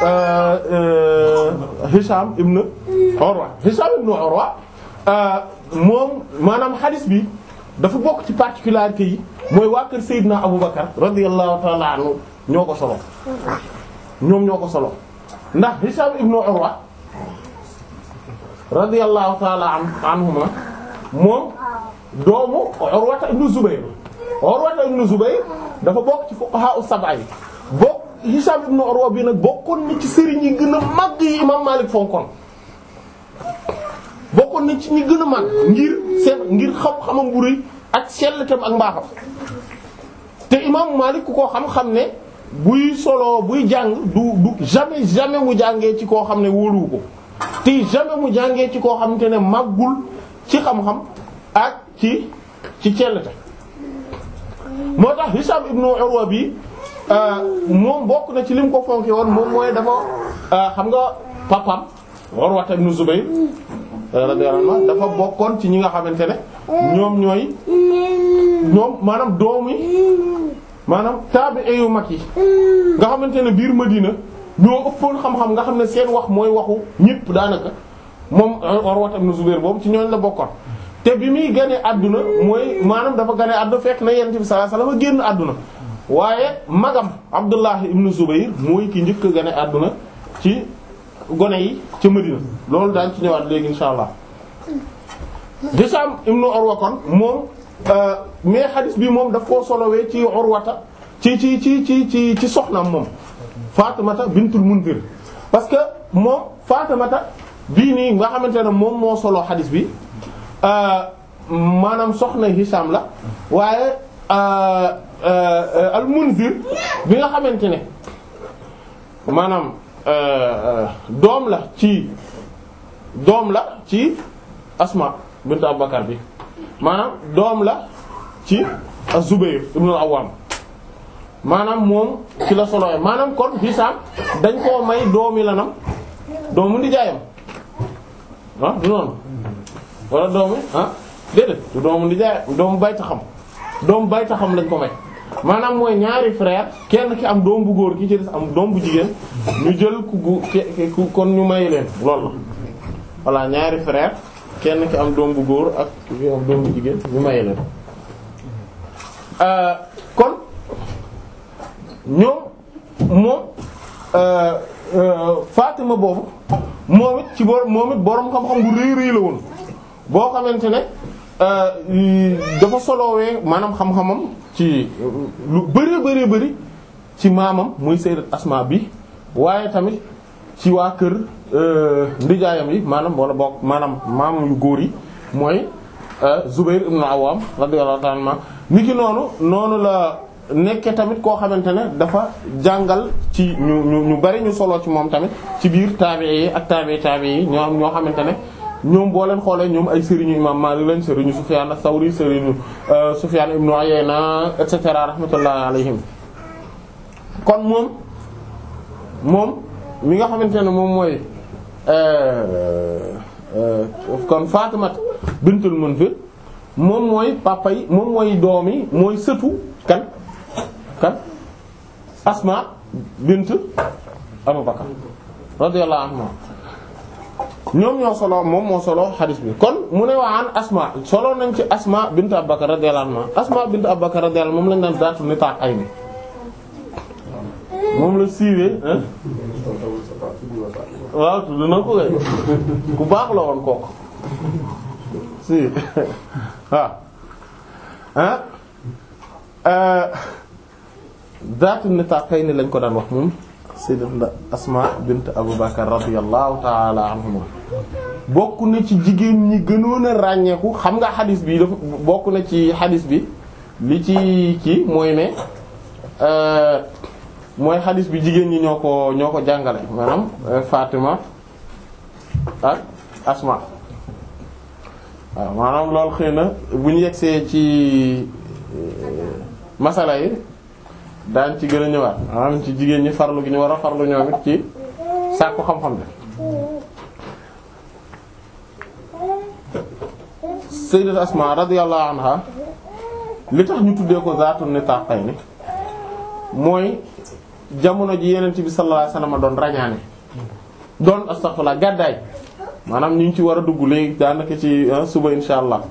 Hisham ibn Urwa Hisham ibn Urwa moom maanaam xadis bi dafa bokk ci particularité yi mooy waa kër Seydina Abu Bakar radiyallahu ta'ala anhu ñoo ko solo ñoom ñoo ko solo ndax Hisham ibnu Urwa radiyallahu ta'ala an anhuma moom doomu Urwata ibnu Zubayr Urwata ibnu Zubayr dafa bokk ci fuqaha as-sab'a yi bokk Hisham ibnu Urwa bi nag bokkoon na ci sëriñ yi gën a màgg yi imam Malik fonkoon bokkoon na ci ñi gën a màgg ngir seen ngir xam-xamam bu rëy ak selletam ak mbaaxam te imam Malik ku ko xam-xam ne buy solo buy jàng du du jamais jamais mu jàngee ci koo xam ne wóoluwu ko te jamais mu jàngee ci koo xamante ne màggul ci xam-xam ak ci ci cellete moo tax Hisham ibnu Urwa bi moom bokk na ci lim ko fonke woon moom mooy dafa xam nga papam Urwa ibnu Zubayr radiyallahu anhu dafa bokkoon ci ñi nga xamante ne ñoom ñooy ñoom maanaam doomi maanaam taabi'i yu mag yi nga xamante ne biir Madina ñoo ëppoon xam-xam nga xam ne seen wax mooy waxu ñépp daanaka moom Urwa ibn Zubayr boobu ci ñooñ la bokkoon te bi muy gane àdduna mooy maanaam dafa gane àdduna fekk na Yonent bi sallallahu alayhi wasallam génn àdduna waaye magam Abdullah ibn Zubayr mooy ki njëkk a gane àdduna ci gone yi ca Madina loolu daañ ci ñëwaat léegi insha allah Hisham ibn Urwa kon moom mais xadis bi moom daf koo solowee ci Urwata ci ci ci ci ci ci soxnaam moom Fatimata bintul Munzir parce que moom Fatimata bii nii nga xamante ne moom moo solo xadis bi maanaam soxna Hisham la waaye al Munzir bi nga xamante ne maanaam doom la ci doom la ci Asma bint Abubakar bi maanaam doom la ci Az-Zubayr ibn al-Awwam maanaam moom ci la solowe maanaam kon Hisham dañ koo may doomi lanam doomu ndijaayam ah du noonu wala doomu ah déedéet du doomu ndijaayam doomu bayta xam doomu bayta xam lañ ko may maanaam mooy ñaari frère kenn ki am doom bu góor ki ci des am doom bu jigéen ñu jël ku gu ku kon ñu may leen loolu la voilà ñaari frère kenn ki am doom bu góor ak ki am doom bu jigéen ñu may leen kon ñoom moom Fatima boobu moom it ci bor moom it boroom xam-xam bu rëy rëy la woon boo xamante ne dafa solowee maanaam xam-xamam ci lu bëree bëree bëri ci maamam muy sayyidat Asma bi waaye tamit ci waa kër ndijaayam yi maanaam wala bokk maanaam maamam yu góor yi mooy Zubayr ibn Awwam radiyallahu ta'ala anhu ni ki noonu noonu la nekke tamit koo xamante ne dafa jàngal ci ñu ñu ñu bari ñu solo ci moom tamit ci biir taabi'i yi ak taabi'i taabi'i yi ñoo ñoo xamante ne ñoom boo leen xoolee ñoom ay sëriñu imam Maalik lañ sëriñu Sufyaan as-Sawri sëriñu Sufyaan ibnu Uyayna et cetera rahmatullahi alayhim kon moom moom mi nga xamante ne moom mooy kon Faatimat bintul Munzir moom mooy papa yi moom mooy doom yi mooy sëtu kan kan Asma bint Abu Bakar radiyallahu anha ñoom ñoo solo moom moo solo xadis bi kon mu ne waa an Asma solo nañ ci Asma bint Abu Bakar radiyallahu anha Asma bint Abu Bakar radiyallahu moom lañ daan daatu ni taat ay ni moom la siiwee waaw tudd na ko kay ku baax la woon kooku si waaw ah daatu ni taat ay ni lañ ko daan wax moom sayyidat Asma bint Abu Bakar radiyallahu ta'ala anhuma bokk na ci jigéen ñi gënoon a ràññeeku xam nga xadis bi dafa bokk na ci xadis bi li ci kii mooy ne mooy xadis bi jigéen ñi ñoo ko ñoo ko jàngale maanaam Fatima ak Asma waaw maanaam loolu xëy na bu ñu yegsee ci masala yi daañ ci gën a ñëwaat maanaam ci jigéen ñi farlu gi ñu war a farlu ñoom it ci sàkku xam-xam bi sayyidat Asma radiyallahu anha li tax ñu tuddee ko zaatu nitaqayni mooy jamono ji yeneen bi sallallahu alayhi wasallam doon rañaane doon astaghfirullah gàddaay maanaam ñu ngi ci war a dugg léegi daanaka ci suba insha allah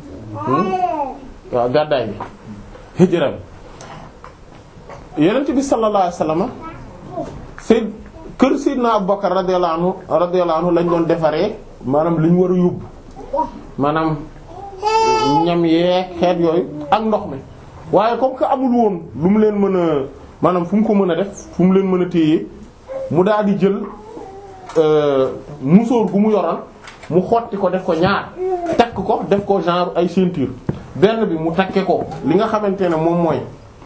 waaw gàddaay bi hijra bi yeneen bi sallallahu alayhi wasallam sayyid kër Seydina Abubakar radiyallahu anhu radiyallahu anhu lañ doon defaree maanaam li ñu war a yóbbu maanaam ñam yeeg xeet yooyu ak ndox mi waaye comme que amul woon lu mu leen mën a maanaam fu mu ko mën a def fu mu leen mën a téye mu daal di jël musóor gu mu yoroon mu xotti ko def ko ñaar takk ko def ko genre ay ceinture benn bi mu takke ko li nga xamante ne moom mooy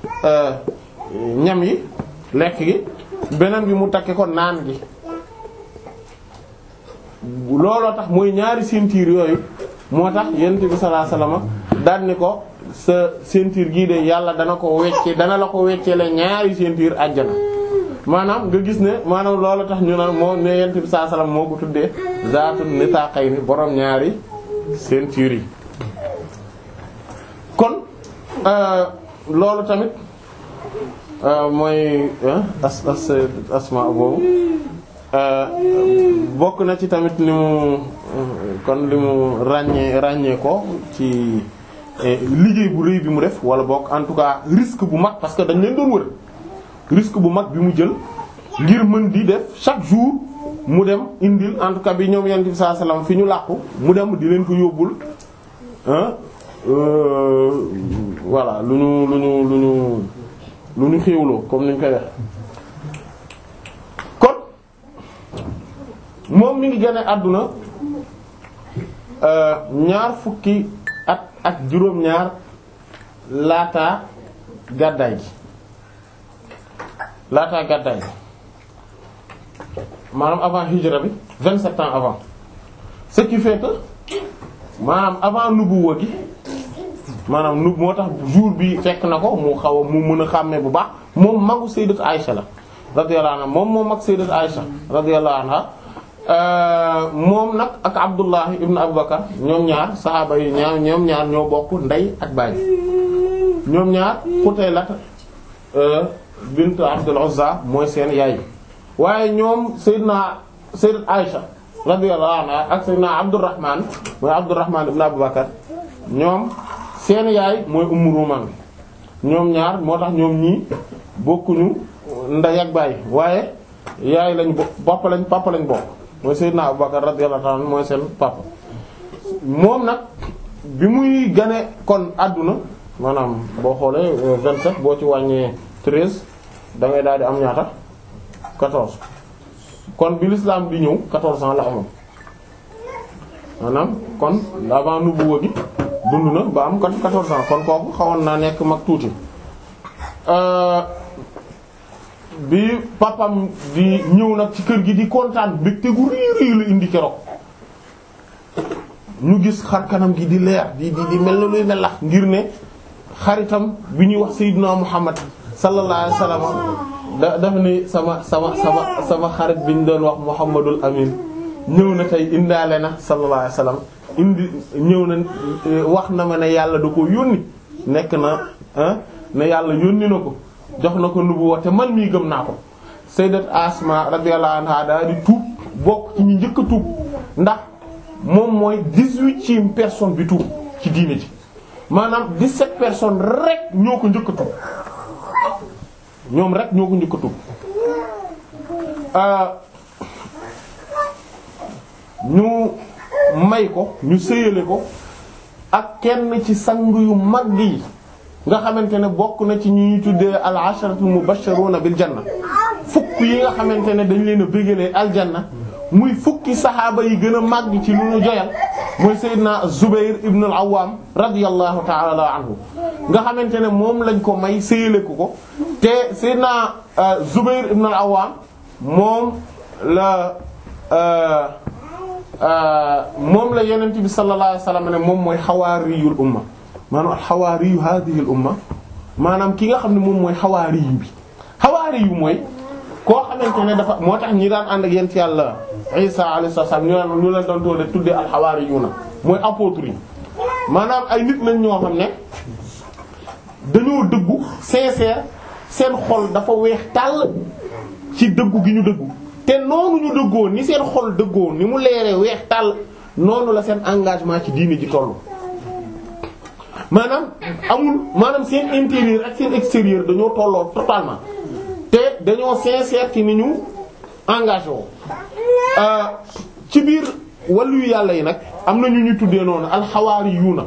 ñam yi lekk gi beneen bi mu takke ko naan gi looloo tax mooy ñaari ceinture yooyu moo tax yonent bi sallallahu alayhi wasallam daan ni ko sa ceinture gii de yàlla dana ko wecce dana la ko wecce la ñaari ceinture àjjana maanaam nga gis ne maanaam loolu tax ñu naan moo ne yonent bi sallallahu alayhi wasallam moo ko tuddee zaatu nitaqayni borom ñaari ceinture yi kon loolu tamit mooy as as asma boobu bokk na ci tamit li mu kon li mu ràññee ràññee ko ci liggéey bu rëy bi mu def wala bokk en tout cas risque bu mag parce que dañ leen doon wër risque bu mag bi mu jël ngir mën di def chaque jour mu dem indil en tout cas bi ñoom yonent bi sallallahu alayhi wasallam fi ñu làqu mu dem di leen ko yóbbul voilà lu ñu lu ñu lu ñu lu ñu xéwloo comme ni ñu koy wax kon moom mi ngi gën a àdduna ñaar fukki at ak juróom-ñaar laata gàddaay gi laata gàddaay gi maanaam avant hijra bi vingt-sept ans avant ce qui fait que maanaam avant nubuwa gi maanaam nu moo tax jour bi fekk na ko mu xaw a mu mën a xàmmee bu baax moom magu sayyidat Aisha la radiyallahu anha moom moom mag sayyidat Aisha radiyallahu anha moom nag ak Abdullah ibn Abubakar ñoom ñaar saxaaba yi ñaar ñoom ñaar ñoo bokk ndey ak baay ñoom ñaar Qutayla bint Abdul Uzza mooy seen yaay waaye ñoom sayyidna sayyidat Aisha radiyallahu anha ak sayyidna Abdurrahman mooy Abdurrahman ibn Abubakar ñoom seen yaay mooy Ummu Rumaan ñoom ñaar moo tax ñoom ñii bokkuñu ndey ak baay waaye yaay lañ bokk papa lañ papa lañ bokk mooy Seydina Abubakar radiyallahu ta'ala mooy seen papa moom nag bi muy gane kon àdduna maanaam boo xoolee 27 boo ci wàññee 13 da ngay daal di am ñaata 14 kon bi l'islam di ñëw 14 ans la amoon maanaam kon avant nubuwa gi dund na ba am 14 ans kon kooku xawoon naa nekk mag tuuti bi papam di ñëw nag ci kër gi di kontaan mbégte gu rii rii la indi keroog ñu gis xar kanam gi di leer di di di mel na luy melax ngir ne xaritam bi ñuy wax Seydina Muhammad sallallahu alayhi wasallam da dafa ni sama sama sama sama xarit bi ñu doon wax Muhammadul Amin ñëw na tey indaale na sallallahu alayhi wasallam indi ñëw na wax na ma ne yàlla da ko yónni nekk na ne yàlla yónni na ko jox na ko nubuwa te man mii gëm naa ko sayyidat Asma radiyallahu anha daal di tuub bokk ci ñi njëkk a tuub ndax moom mooy dix-huitième personne bi tuub ci diine ji maanaam dix-sept personnes rek ñoo ko njëkk a tuub ñoom rek ñoo ko njëkk a tuub ñu may ko ñu sëyale ko ak kenn ci sang yu mag yi nga xamante ne bokk na ci ñuy tuddee al asharatu mubashiruna bil janna fukk yi nga xamante ne dañ leen a bégalee aljanna muy fukki saxaaba yi gën a màgg ci lu ñu joyal mooy Seydina Zubayr ibn al-Awwam radiyallahu ta'ala anhu nga xamante ne moom lañ ko may sëyale ko ko te Seydina Zubayr ibn al-Awwam moom la moom la Yonent bi sallallahu alayhi wasallam ne moom mooy xawaariyul umma maanaam xawaariyu hadhihi al umma maanaam ki nga xam ne moom mooy xawaariyu bi xawaariyu mooy koo xamante ne dafa moo tax ñi daan ànd ak yent yàlla Isa alayhi salaam ñu leen ñu leen doon toode tuddee al xawaariyuuna mooy apôtres yi maanaam ay nit lañ ñoo xam ne dañoo dëggu sincère seen xol dafa weex tàll ci dëggu gi ñu dëggu te noonu ñu dëggoo ni seen xol dëggoo ni mu leeree weex tàll noonu la seen engagement ci diini ji tollu maanaam amul maanaam seen intérieur ak seen extérieur dañoo tolloo totalement te dañoo sincère ci ni ñu engagé woo ci biir wàllu yàlla yi nag am na ñu ñu tuddee noonu alxawaari yuuna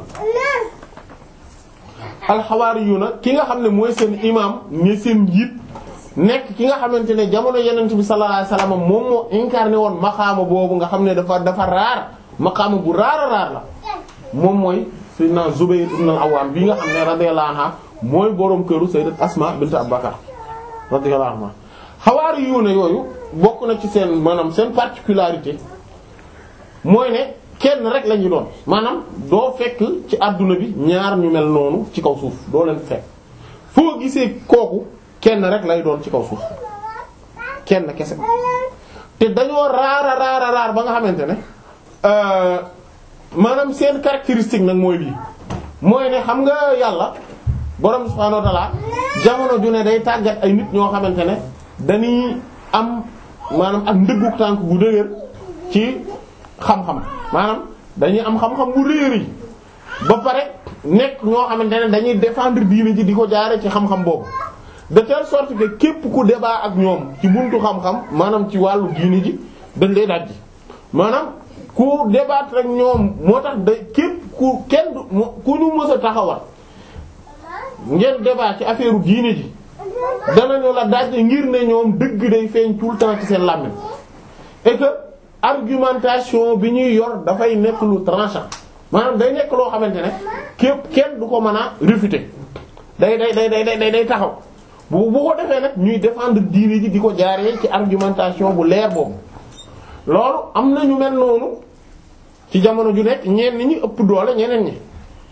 alxawaari yuuna ki nga xam ne mooy seen imam ne seen njiit nekk ki nga xamante ne jamono yenent bi sallallahu alayhi wasallam moom moo incarné woon maqaama boobu nga xam ne dafa dafa raar maqaama bu raar a raar la moom mooy sayyidina Zubayr ibn al-Awwam bi nga xam ne radiyallahu anha mooy boroom këru sayyidat Asma bint Abubakar radiyallahu anha xawaari yuuna yooyu bokk na ci seen maanaam seen particularité mooy ne kenn rek la ñu doon maanaam doo fekk ci àdduna bi ñaar ñu mel noonu ci kaw suuf doo leen fekk foo gisee kooku kenn rek lay doon ci kaw suuf kenn kese te dañoo raara raara raar ba nga xamante ne maanaam seen caractéristique nag mooy lii mooy ne xam nga yàlla borom subhaanahu wa ta'ala jamono ju ne day tàggat ay nit ñoo xamante ne dañuy am maanaam ak ndëggu tànk bu dëgër ci xam-xam maanaam dañuy am xam-xam bu réer ba pare nekk ñoo xamante ne dañuy défendre diine ji di ko jaare ci xam-xam boobu de telle sorte que képp ku débat ak ñoom ci buntu xam-xam maanaam ci wàllu diine ji dañ lay dajji maanaam ku débattre rek ñoom moo tax da képp ku kenn ku ñu mës a taxawal ngeen débat ci affaire diine ji danañu la dajji ngir ne ñoom dëgg day feeñ tout le temps ci seen làmmiñ et que argumentation bi ñuy yor dafay nekk lu tranchant maanaam day nekk loo xamante ne képp kenn du ko mën a réfuter day day day day day day taxaw bu bu ko defee nag ñuy défendre diine ji di ko jaaree ci argumentation bu leer boobu loolu am na ñu mel noonu ci jamono ju nekk ñenn ñi ëpp doole ñeneen ñi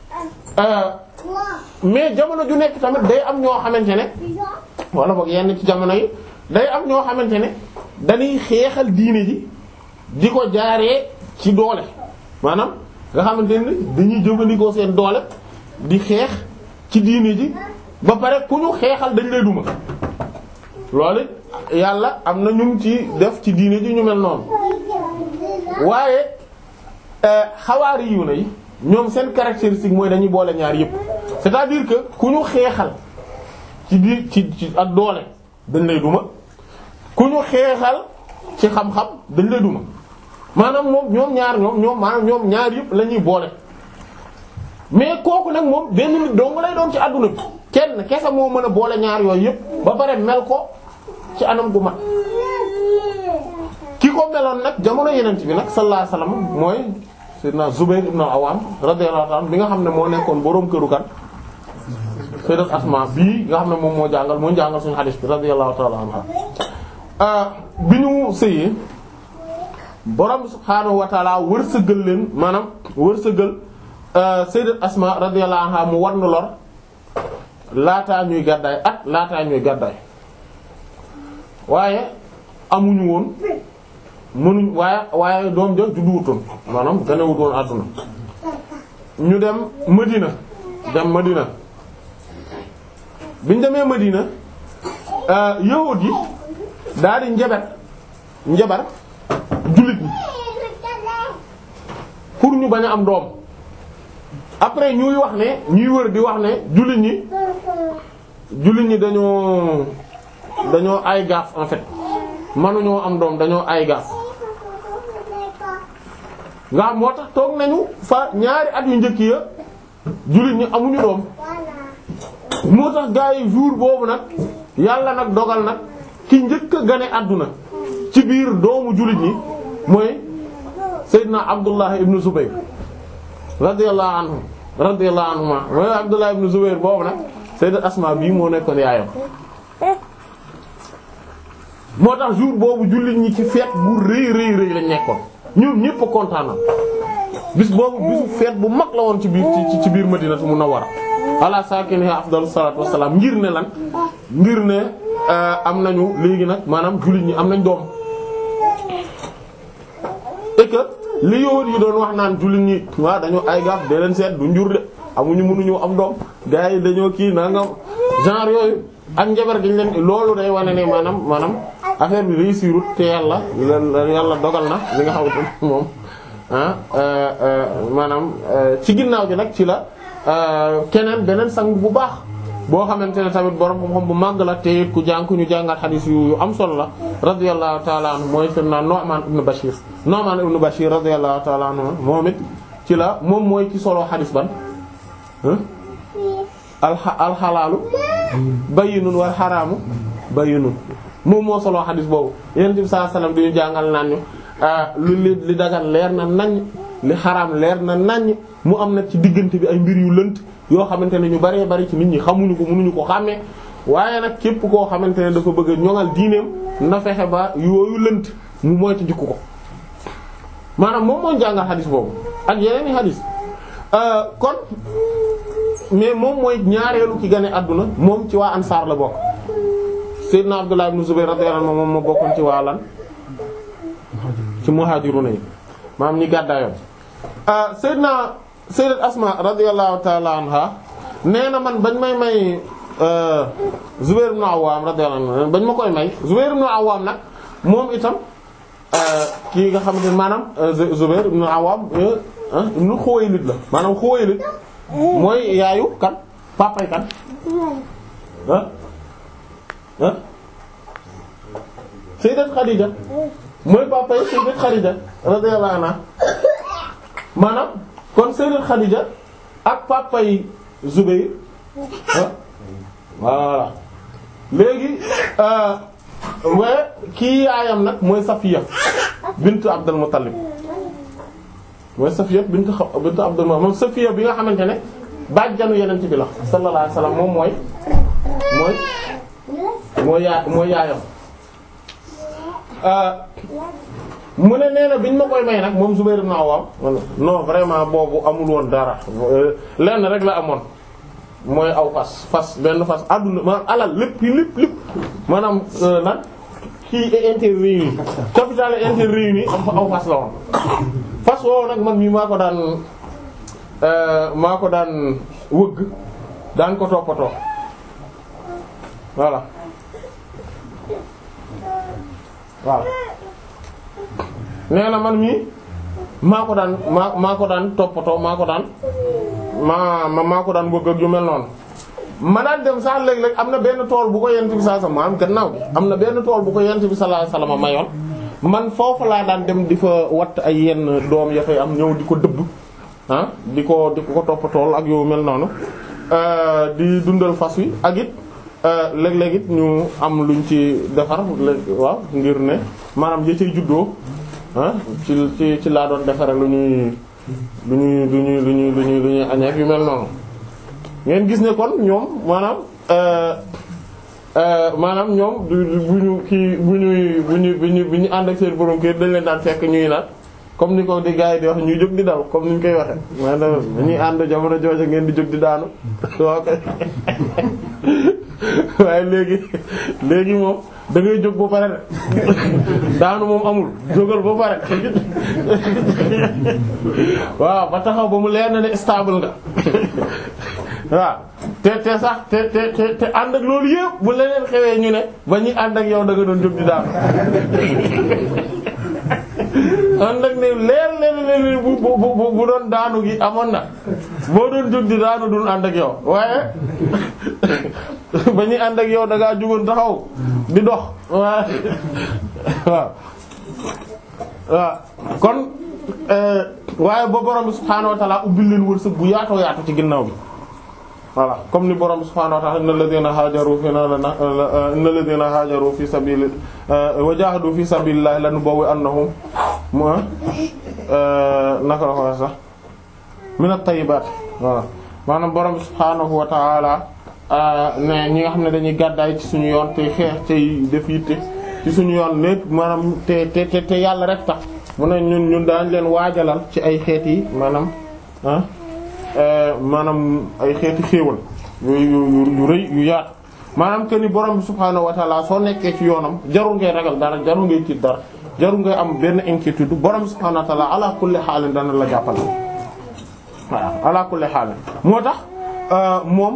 mais jamono ju nekk tamit day am ñoo xamante ne wala boog yenn ci jamono yi day am ñoo xamante ne dañuy xeexal diine ji di ko jaaree ci doole maanaam nga xamante ne dañuy jëfandikoo seen doole di xeex ci diine ji ba pare ku ñu xeexal dañ lay duma loolu yàlla am na ñu ci def ci diine ji ñu mel noonu waaye xawaari yu na yi ñoom seen caractéristique mooy dañuy boole ñaar yépp c'est-à-dire que ku ñu xeexal ci biir ci ci ak doole dañ lay duma ku ñu xeexal ci xam-xam dañ lay duma maanaam moom ñoom ñaar ñoom ñoom maanaam ñoom ñaar yépp la ñuy boole mais kooku nag moom benn nit dong lay doon ci àdduna bi kenn kese moo mën a boole ñaar yooyu yépp ba pare mel ko ci anam gu mat ki ko meloon nag jamono yenent bi nag sallallahu alayhi wasallam mooy sayyidina Zubayr ibn Awam radiyallahu anhu bi nga xam ne moo nekkoon boroom këru kan sayyidat Asma bii nga xam ne moom moo jàngal moo jàngal suñu hadith bi radiyallahu ta'ala anha bi ñu sëyee borom subhaanahu wa ta'ala wërsëgal leen maanaam wërsëgal sayyidat Asma radiyallahu anha mu war na lor laataa ñuy gàddaay at laataa ñuy gàddaay waaye amuñu woon mënuñ waaye waaye doom ja judduwutoon maanaam ganewutoon àdduna ñu dem Madina dem Madina biñ demee Madina yahuud yi daal di njabar njabar jullit ñi pour ñu bañ a am doom après ñuy wax ne ñuy wër di wax ne jullit ñi jullit ñi dañoo dañoo ay gaaf en fait mënuñoo am doom dañoo ay gaaf nga xam moo tax toog nañu fa ñaari at yu njëkk ya jullit ñi amuñu doom moo tax gaa yi jour boobu nag yàlla nag dogal nag ki njëkk a gane àdduna ci biir doomu jullit ñi mooy Seydina Abdullah ibn Zubayr radiyallahu anhu radiyallahu anhuma mooy Abdullah ibn Zubayr boobu nag Sayyidat Asma bii moo nekkoon yaayam moo tax jour boobu jullit ñi ci fête bu rëy rëy rëy lañ nekkoon ñoom ñépp a kontaan bis boobu bisu fête bu mag la woon ci biir ci ci biir Madinatu Munawwara ala sakiniha afdalu salaatu wassalaam ngir ne lan ngir ne am nañu léegi nag maanaam jullit ñi am nañ doom et que li yowoot yi doon wax naan jullit ñi waaw dañoo ay gaaf dee leen seet du njur de amuñu mënuñu am doom gars yi dañoo kii nangam genre yooyu ak njabar giñ leen loolu day wane ne maanaam maanaam affaire bi réussirut te yàlla yàlla dogal na li nga xamante moom ah maanaam ci ginnaaw gi nag ci la keneen beneen sang bu baax boo xamante ne tamit borom xam-xam bu màgg la te it ku jàng ku ñu jàngal xadis yu am solo la radiyallahu ta'ala anhu mooy sayyidina Nu'man ibn Bashir Nu'man ibn Bashir radiyallahu ta'ala anhu moom it ci la moom mooy ci solo xadis ban alxa alxalaalu bayyinun wal xaraamu bayyinun moom moo solo xadis boobu yonent bi sallallahu alayhi wasallam di ñu jàngal naan ñu lu li li dagan leer na naññ li xaraam leer na naññ mu am nag ci diggante bi ay mbir yu lënt yoo xamante ne ñu baree bari ci nit ñi xamuñu ko mënuñu ko xàmmee waaye nag képp koo xamante ne dafa bëgg a ñoŋal diineem na fexe ba yooyu lënt mu moytu jikko ko maanaam moom moo jàngal xadis boobu ak yeneen i xadis kon mais moom mooy ñaareelu ki gane àdduna moom ci waa ansaar la bokk Seydina Abdullah ibn Zubayr radiyallahu anhu moom moo bokkoon ci waa lan ci muhajiruna yi maam ñi gàddaayoon Seydina Sayyidat Asma radiyallahu ta'ala anha nee na man bañ may may Zubayr ibn Awwam radiyallahu anhu bañ ma koy may Zubayr ibn Awwam nag moom itam kii nga xamante ne maanaam Zubayr ibn Awwam ibn Khuwaylid la maanaam Khuwaylid mooy yaayu kan papay kan ah ah Sayyidat Khadija mooy papay Sayyidat Khadija radiyallahu anha maanaam kon Sayyidat Khadija ak papay Zubayr ah voilà léegi waaye kii yaayam nag mooy Safiya bint Abdul Muttalib mooy Safiya bint bint Abdul Muttalib moom Safiya bi nga xamante ne bàjjanu yeneen bi la sallallahu alayhi wasallam moom mooy mooy mooy yaa mooy yaayam mu ne nee na biñ ma koy may nag moom Zubayr ibn Awwam non vraiment boobu amul woon dara lenn rek la amoon mooy aw fas fas benn fas àdduna maanaam alal lépp lépp lépp maanaam nag kii intérêt réuni capital intérêt réuni am fa aw fas la woon fas woowu nag man mii maa ko daan maa ko daan wëgg daan ko toppatoo voilà voilà nee na man mii maa ko daan maa maa ko daan toppatoo maa ko daan maa maa ko daan bëgg ak yu mel noonu ma daan dem sax léeg-léeg am na benn tool bu ko yent bi sallallahu alayhi wasallam gannaaw bi am na benn tool bu ko yent bi sallallahu alayhi wasallam mayoon man foofu laa daan dem di fa watt ay yenn doom ya fay am ñëw di ko dëbb ah di ko di ko toppatool ak yu mel noonu di dundal fas wi ak it léeg-léeg it ñu am luñ ci defar waaw ngir ne maanaam ya cay juddoo ah ci ci ci laa doon defare lu ñuy lu ñuy lu ñuy lu ñuy lu ñuy lu ñuy añeek yu mel noonu ngeen gis ne kon ñoom maanaam maanaam ñoom du bu ñu kii bu ñuy bu ñu bu ñu bu ñu ànd ak seen borom kër dañ leen daan fekk ñuy naan comme ni ko di gars yi di wax ñuy jóg di daw comme ni ñu koy waxe maanaam dañuy ànd jamono jooja ngeen di jóg di daanu waaw kay waaye léegi léegi moom da ngay jóg ba pare de daanu moom amul jógal ba pare waaw ba taxaw ba mu leer na ne stable nga waaw te te sax te te te te ànd ak loolu yëpp bu leneen xewee ñu ne ba ñuy ànd ak yow da nga doon jóg di daanu ànd ak ne leer leen leen bu bu bu bu doon daanu gi amoon na boo doon jóg di daanu dul ànd ak yow waaye ba ñuy ànd ak yow da ngaa jugoon taxaw di dox waaw waaw waaw kon waaye ba borom bi subhaanahu wa ta'ala ubbil leen wërsëg bu yaatoo yaatu ci ginnaaw bi voilà comme ni borom bi subhaanahu wa ta'ala innal ladhina hajaru fi innal ladhina hajaru fi sabili wa jahadu fi sabilillahi lanubawwi'annahum ma naka la ko wax sax min at-tayyibat voilà maanaam borom bi subhaanahu wa ta'ala ne ñi nga xam ne dañuy gàddaay ci suñu yoon te xeex tey def yitte ci suñu yoon lépp maanaam te te te yàlla rek tax mu ne ñun ñun daañ leen waajalal ci ay xeet yi maanaam ah maanaam ay xeeti xéewal yu yu yu rëy yu yaatu maanaam que ni borom bi subhaanahu wa ta'ala soo nekkee ci yoonam jarul ngay ragal dara jarul ngay tiit dara jarul ngay am benn inquiétude borom bi subhaanahu wa ta'ala ala kulli xaalin dana la jàppal voilà ala kulli xaalin moo tax moom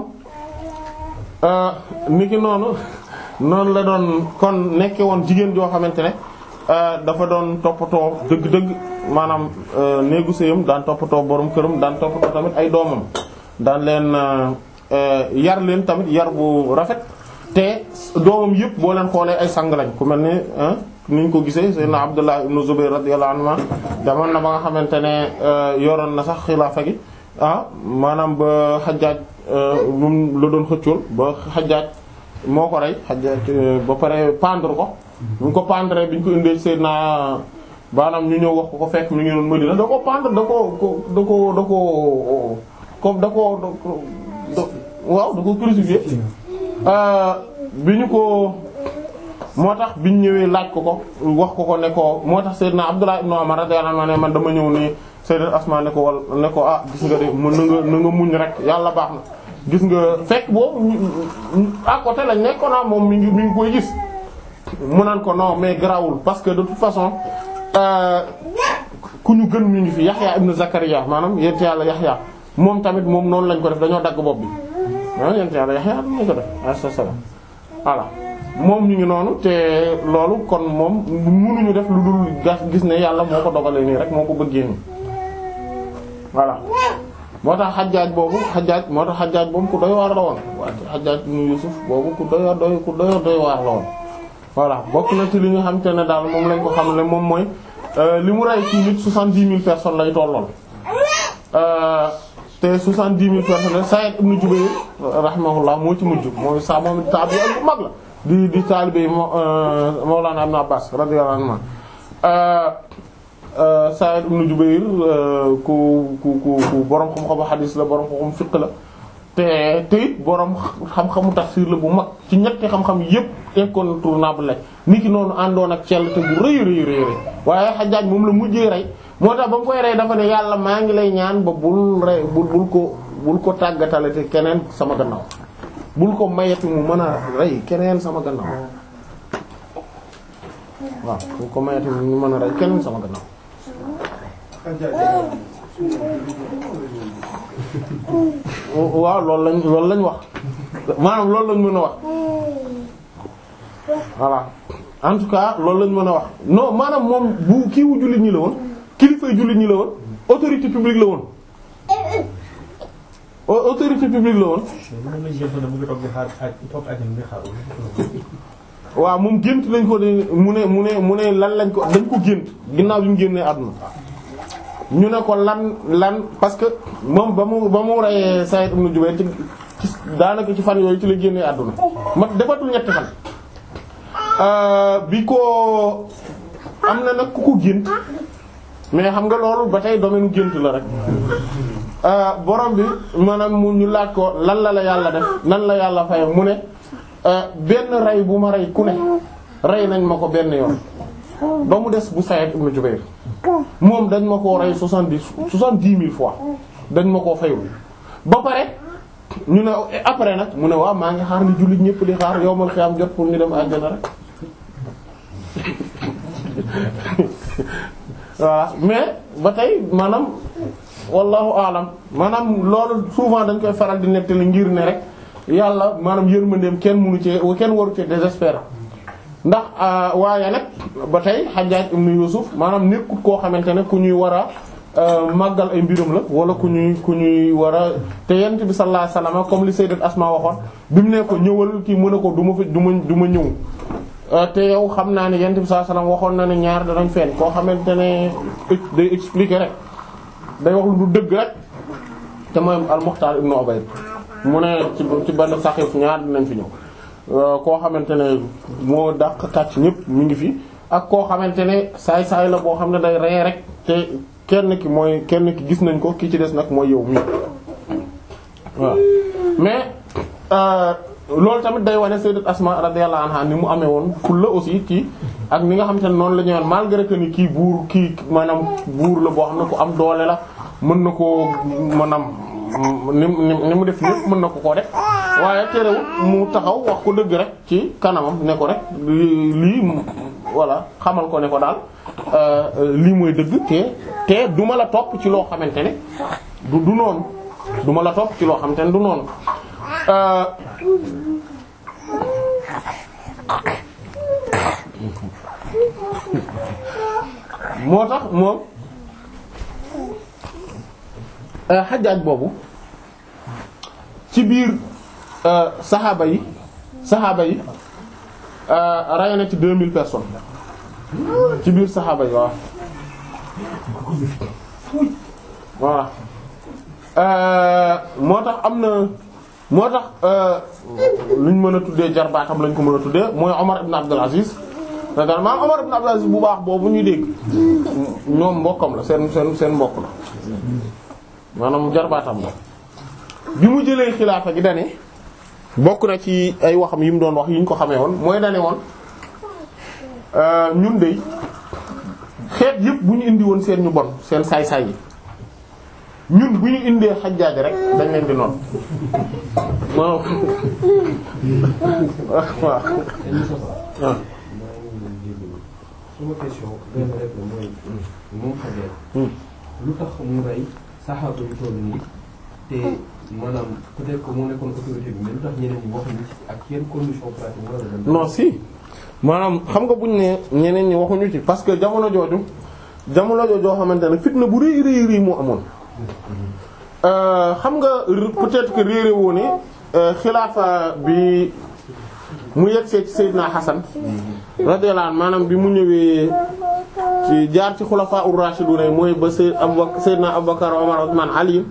niki noonu noonu la doon kon nekke woon jigéen joo xamante ne dafa doon toppatoo dëgg-dëgg maanaam néegu sëyam daan toppatoo borom këram daan toppatoo tamit ay doomam daan leen yar leen tamit yar bu rafet te doomam yëpp boo leen xoolee ay sang lañ ku mel ni ni ñu ko gisee Seydina Abdullah ibn Zubayr radiyallahu anhu demoon na ba nga xamante ne yoroon na sax xilaafa gi ah maanaam ba Hajjaj moom la doon xëccool ba Hajjaj moo ko rey Hajjaj ba pare pendre ko bu ñu ko pendre bi ñu ko indee Seydina maanaam ñu ñëw wax ko ko fekk mi ngi doon Madina da ko pendre da ko da ko da ko comme da ko waaw da ko crucifié bi ñu ko moo tax biñ ñëwee laaj ko ko wax ko ko ne ko moo tax Seydina Abdullah ibn Umar radiyallahu anhu ne man dama ñëw nii Sayyidat Asma ne ko wal ne ko ah gis nga de mën na nga na nga muñ rek yàlla baax na gis nga fekk boobu à côté lañ nekkoon naa moom mi ngi mi ngi koy gis mu naan ko non mais grawul parce que de toute façon ku ñu gën ñu ngi fi Yahya ibn Zakariya maanaam yent yàlla Yahya moom tamit moom noonu lañ ko def dañoo dagg bopp bi ah yent yàlla Yahya lañ ko def alayhi salaam voilà moom ñu ngi noonu te loolu kon moom mënuñu def lu dul gas gis ne yàlla moo ko dogalee nii rek moo ko bëggee nii voilà moo tax xajaaj boobu xajaaj moo tax xajaaj boobu ku doy waar la woon waaye xajaaj ibn Yusuf boobu ku doy doy ku doy doy waar la woon voilà bokk na ci li nga xam te ne daal moom lañ ko xam ne moom mooy li mu rey ci nit soixante-dix mille personnes lay tollool te soixante-dix mille personnes Saïd ibn Jubayr rahimahullah moo ci mujj mooy sa moom taabi ak bu mag la di di taalibe Mawlana Ibn Abbas radiyallahu anhu Saïd ibn Jubayr ku ku ku ku borom xam-xamu xadiis la borom xam-xamu fiqh la te te it borom xam-xamu tafsir la bu mag ci ñetti xam-xam yépp incontournable la ni ki noonu àndoon ak cell te bu rëy rëy rëy rëy waaye Hajjaj moom la mujjee rey moo tax ba mu koy rey dafa ne yàlla maa ngi lay ñaan ba bul rey bul bul ko bul ko tàggatale te keneen sama gannaaw bul ko mayati mu mën a rey keneen sama gannaaw waaw bul ko mayati mu mën a rey keneen sama gannaaw waaw loolu lañ loolu lañ wax maanaam loolu lañ mën a wax voilà en tout cas loolu lañ mën a wax non maanaam moom bu kii wu jullit ñi la woon kilifay jullit ñi la woon autorité publique la woon autorité publique la woon waaw moom gént lañ ko ne mu ne mu ne mu ne lan lañ ko dañ ko gént ginnaaw bi mu génnee àdduna ñu ne ko lan lan parce que moom ba mu ba mu reyee Saïd ibn Jubayr ci daanaka ci fan yooyu ci la génnee àdduna ma defatul ñetti fan bi ko am na nag ku ko gént mais xam nga loolu ba tey domaine gént la rek borom bi maanaam mu ñu laaj ko lan la la yàlla def nan la yàlla fay mu ne benn rey bu ma rey ku ne rey nañ ma ko benn yoon ba mu des bu Saïd ibn Jubayr moom dañ ma koo rey soixante-dix soixante-dix mille fois dañ ma koo fayul ba pare ñu ne après nag mu ne waaw maa ngi xaar ni jullit ñëpp di xaar yowmal xiyaam jot pour ñu dem àjjana rek voilà mais ba tey maanaam wallahu alam maanaam loolu souvent dañ koy faral di nettali ngir ne rek yàlla maanaam yërmandeem kenn mënu ci kenn waru ci désespérer ndax waaye nag ba tey Hajjaj ibn Yusuf maanaam nekkut koo xamante ne ku ñuy war a màggal ay mbirum la wala ku ñuy ku ñuy war a te yent bi sallallahu alayhi wasallam comme li sayyidat Asma waxoon bi mu ne ko ñëwal kii mu ne ko du ma fa du ma du ma ñëw te yow xam naa ne yent bi sallallahu alayhi wasallam waxoon na ne ñaar danañ fenn koo xamante ne day expliquer rek day wax lu du dëgg rek te mooy al-Mukhtar ibn Ubayd mu ne ci ci benn saxiif ñaar dinañ fi ñëw koo xamante ne moo dàq kàcc ñëpp mi ngi fi ak koo xamante ne saay saay la boo xam ne day rey rek te kenn ki mooy kenn ki gis nañ ko ki ci des nag mooy yow mi waaw mais loolu tamit day wane sayyidat Asma radiyallahu anha ni mu amee woon fulla aussi ci ak ni nga xamante ne noonu la ñu woon malgré que ni kii buur kii maanaam buur la boo xam ne ku am doole la mën na koo maanaam ni ni mu def lépp mën na ko koo def waaye terewul mu taxaw wax ko dëgg rek ci kanamam ne ko rek lii voilà xamal ko ne ko daal lii mooy dëgg te te duma la topp ci loo xamante ne du du noonu duma la topp ci loo xamante ne du noonu moo tax moom xajaaj boobu ci biir saxaaba yi saxaaba yi rey na ci 2000 personnes ci biir saxaaba yi waaw voilà moo tax am na moo tax luñ mën a tuddee jarbaatam lañ ko mën a tuddee mooy Omar ibn Abdul Aziz da maam Omar ibn Abdul Aziz bu baax boobu ñuy dégg ñoom mbokkam la seen seen seen mbokk la maanaam jarbaatam la bi mu jëlee xilaafa gi dane bokk na ci ay waxam yi mu doon wax yi ñu ko xamee woon mooy dane woon ñun de xeet yëpp bu ñu indi woon seen ñu bon seen saay-saay yi ñun bu ñu indee xajjaaj rek dañ leen di noon waaw waaw suma question benn rek la mooy moom xajee lu tax mu rey saxaaba yu toll nii te maanaam peut-être que moo nekkoon autorité bi mais lu tax ñeneen ñi waxuñu ci ak yenn condition pratique wala dem non si maanaam xam nga buñ ne ñeneen ñi waxuñu ci parce que jamono jooju jamono jooju joo xamante ne fitna bu rëy rëy rëy moo amoon xam nga peut-être que réeré woo ne xilaafa bi mu yegsee ci Seydina Hassan radiyallahu anhu maanaam bi mu ñëwee ci jaar ci xulafaa ur-rashidun mooy ba Seyd Abubakar Seydina Abubakar Omar Usman Ali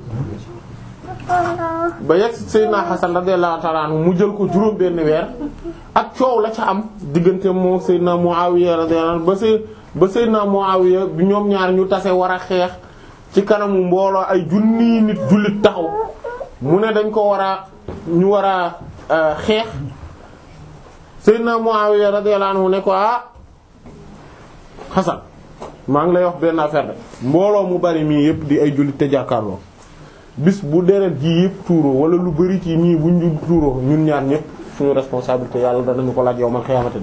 ba yegg ci Seydina Hassan radiyallahu ta'ala anhu mu jël ko juróom benn weer ak coow la ca am diggante moo Seydina Muawiya radiyallahu anhu ba Sey ba Seydina Muawiya bi ñoom ñaar ñu tase war a xeex ci kanamu mbooloo ay junni nit jullit taxaw mu ne dañ ko war a ñu war a xeex Seydina Muawiya radiyallahu anhu ne ko ah Hasan maa ngi lay wax benn affaire de mbooloo mu bari mii yëpp di ay jullit te jàkkaarloo bis bu deret ji yëpp tuuroo wala lu bari ci ñii buñ ñu tuuroo ñun ñaar ñëpp suñu responsabilité yàlla danañu ko laaj yow man xiyaamati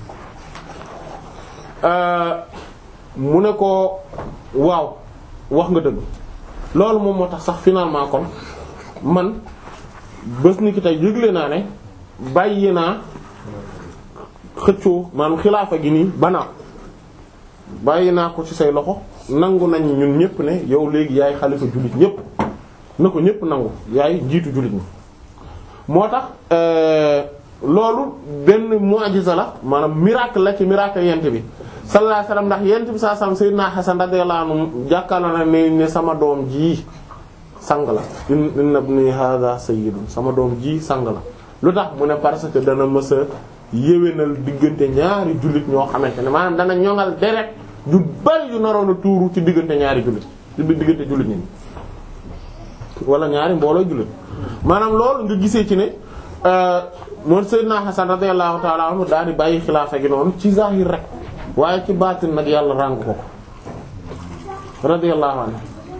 la mu ne ko waaw wax nga dëgg loolu moom moo tax sax finalement kon man bés ni ki tey yëgle naa ne bàyyi naa xëccoo maanaam xilaafa gi nii banaa bàyyi naa ko ci say loxo nangu nañ ñun ñëpp ne yow léegi yaay xalifa jullit ñëpp na ko ñëpp nangu yaay njiitu jullit ñi moo tax loolu benn mu'jiza la maanaam miracle la ci miracle yent bi sallallahu alayhi wasallam ndax yent bi saa sam sayyidina Hasan radiyallahu anhu jàkkaarloo na ne ne sama doom ji sang la inna ibni hadha sayyidun sama doom ji sang la lu tax mu ne parce que dana mës a yéwénal diggante ñaari jullit ñoo xamante ne maanaam dana ñoŋal deret ju bari yu naroon a tuuru ci diggante ñaari jullit ci diggante jullit ñi wala ñaari mbooloo jullit maanaam loolu nga gisee ci ne moom Seydina Hasan radiyallahu ta'ala anhu daal di bàyyi xilaafa gi noonu ci zahir rek waaye ci baatin nag yàlla ràng ko ko radiyallahu anhu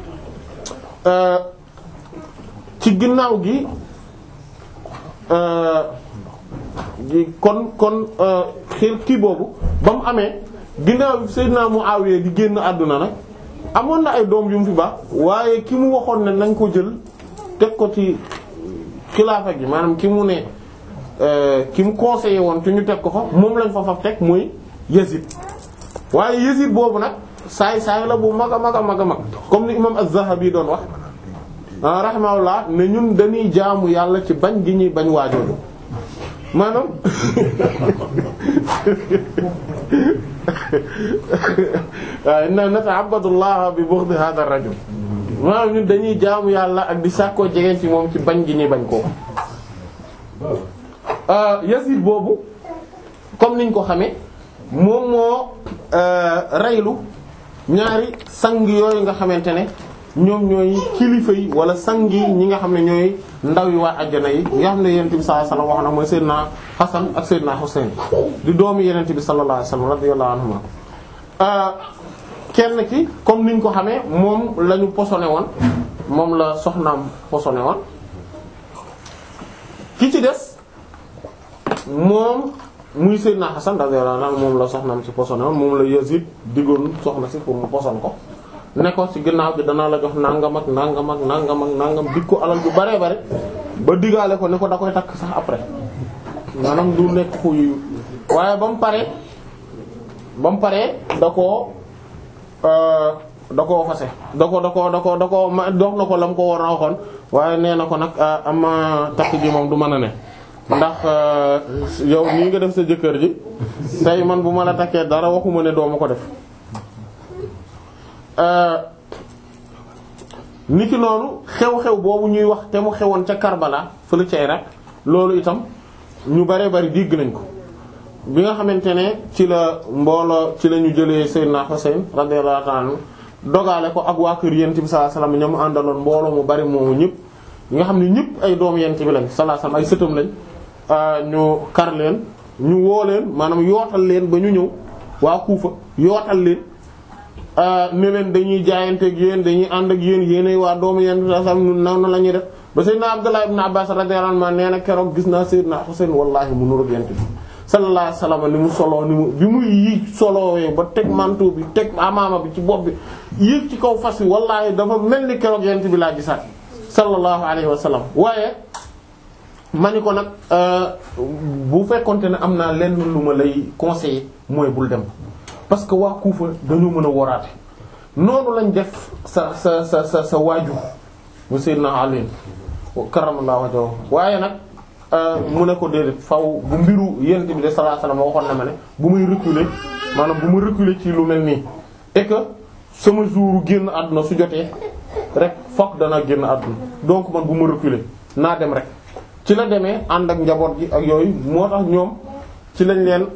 ci ginnaaw gi kon kon xir kii boobu ba mu amee ginnaaw Seydina Muawiya di génn àdduna nag amoon na ay doom yu mu fi baax waaye ki mu waxoon ne nañ ko jël teg ko ci xilaafa gi maanaam ki mu ne ki mu conseillé woon te ñu teg ko fa moom lañ fa faf teg mooy Yazid waaye Yazid boobu nag saay saay la bu mag a mag a mag a mag comme ni imam Az-Zahabi doon wax rahimahullah ne ñun dañuy jaamu yàlla ci bañ gi ñuy bañ waajooju maanaam waaw inna nata'abbadu Allah bi bughdi hadha ar-rajul maanaam ñun dañuy jaamu yàlla ak di sàkkoo jege ci moom ci bañ gi ñuy bañ koo Yazid boobu comme niñ ko xamee moom moo reylu ñaari sang yooyu nga xamante ne ñoom ñooy kilifa yi wala sang yi ñi nga xam ne ñooy ndaw yi waa àjjana yi nga xam ne yonent bi sallallahu alayhi wasallam wax na mooy Seydina Hasan ak Seydina Husayn di doomu yonent bi sallallahu alayhi wasallam radiyallahu anhuma kenn ki comme niñ ko xamee moom la ñu posone woon moom la soxnaam posone woon ki ci des moom muy Seydina Hasan radiyallahu anhu moom la soxnaam si posone woon moom la Yazid diggoon soxna si pour mu poson ko ne ko ci ginnaaw bi danaa la jox nangam ak nangam ak nangam ak nangam dig ko alal ju bare bare ba digaale ko ne ko da koy takk sax après maanaam du nekk kuy waaye ba mu paree ba mu paree da koo da koo fase da ko da ko da ko da ko ma dox na ko la mu ko war a waxoon waaye nee na ko nag ama takk ji moom du mën a ne ndax yow nii nga def sa jëkkër ji tey man bu ma la takkee dara waxuma ne doo ma ko def niki noonu xew-xew boobu ñuy wax te mu xewoon ca Karbala fële ca Irak loolu itam ñu bare bari dégg nañ ko bi nga xamante ne ci la mbooloo ci la ñu jëlee Seydina Husayn radiyallahu ta'ala anhu dogale ko ak waa kër yent bi sallallahu alayhi wasallam ñamu àndaloon mbooloo mu bari moomu ñëpp ñi nga xam ne ñëpp ay doom yent bi lañ sallallahu alayhi wasallam ay sëtam lañ ñu kar leen ñu woo leen maanaam yootal leen ba ñu ñëw waa Kuufa yootal leen ne leen dañuy jaayanteeg yéen dañuy ànd ak yéen yéenay waa doomu yent bi sallallahu alayhi wasallam naw na la ñuy def ba Seydina Abdullah ibn Abbas radiyallahu anhu nee na keroog gis naa Seydina Husayn wallahi mu nuru yent bi sallallahu alayhi wasallam ni mu soloo ni mu bi muy yéeg solowee ba teg manteau bi teg amaama bi ci bopp bi yéeg ci kaw fas wi wallahi dafa mel ni keroog yent bi laa gisaat sallallahu alayhi wasallam waaye ma ni ko nag bu fekkonte ne am naa lenn lu ma lay conseiller mooy bul dem parce que waa Kuufa dañoo mën a woraate noonu lañ def sa sa sa sa sa waaju mu Seydina Ali karamallahu wajhahu waaye nag mu ne ko déedéet faw bu mbiru yent bi de sallallahu alayhi wasallam waxoon na ma ne bu muy reculer maanaam bu ma reculer ci lu mel nii et que sama jour génn àdduna su jotee rek fokk dana génn àdduna donc man bu ma reculer naa dem rek ci la demee ànd ak njaboot gi ak yooyu moo tax ñoom ci lañ leen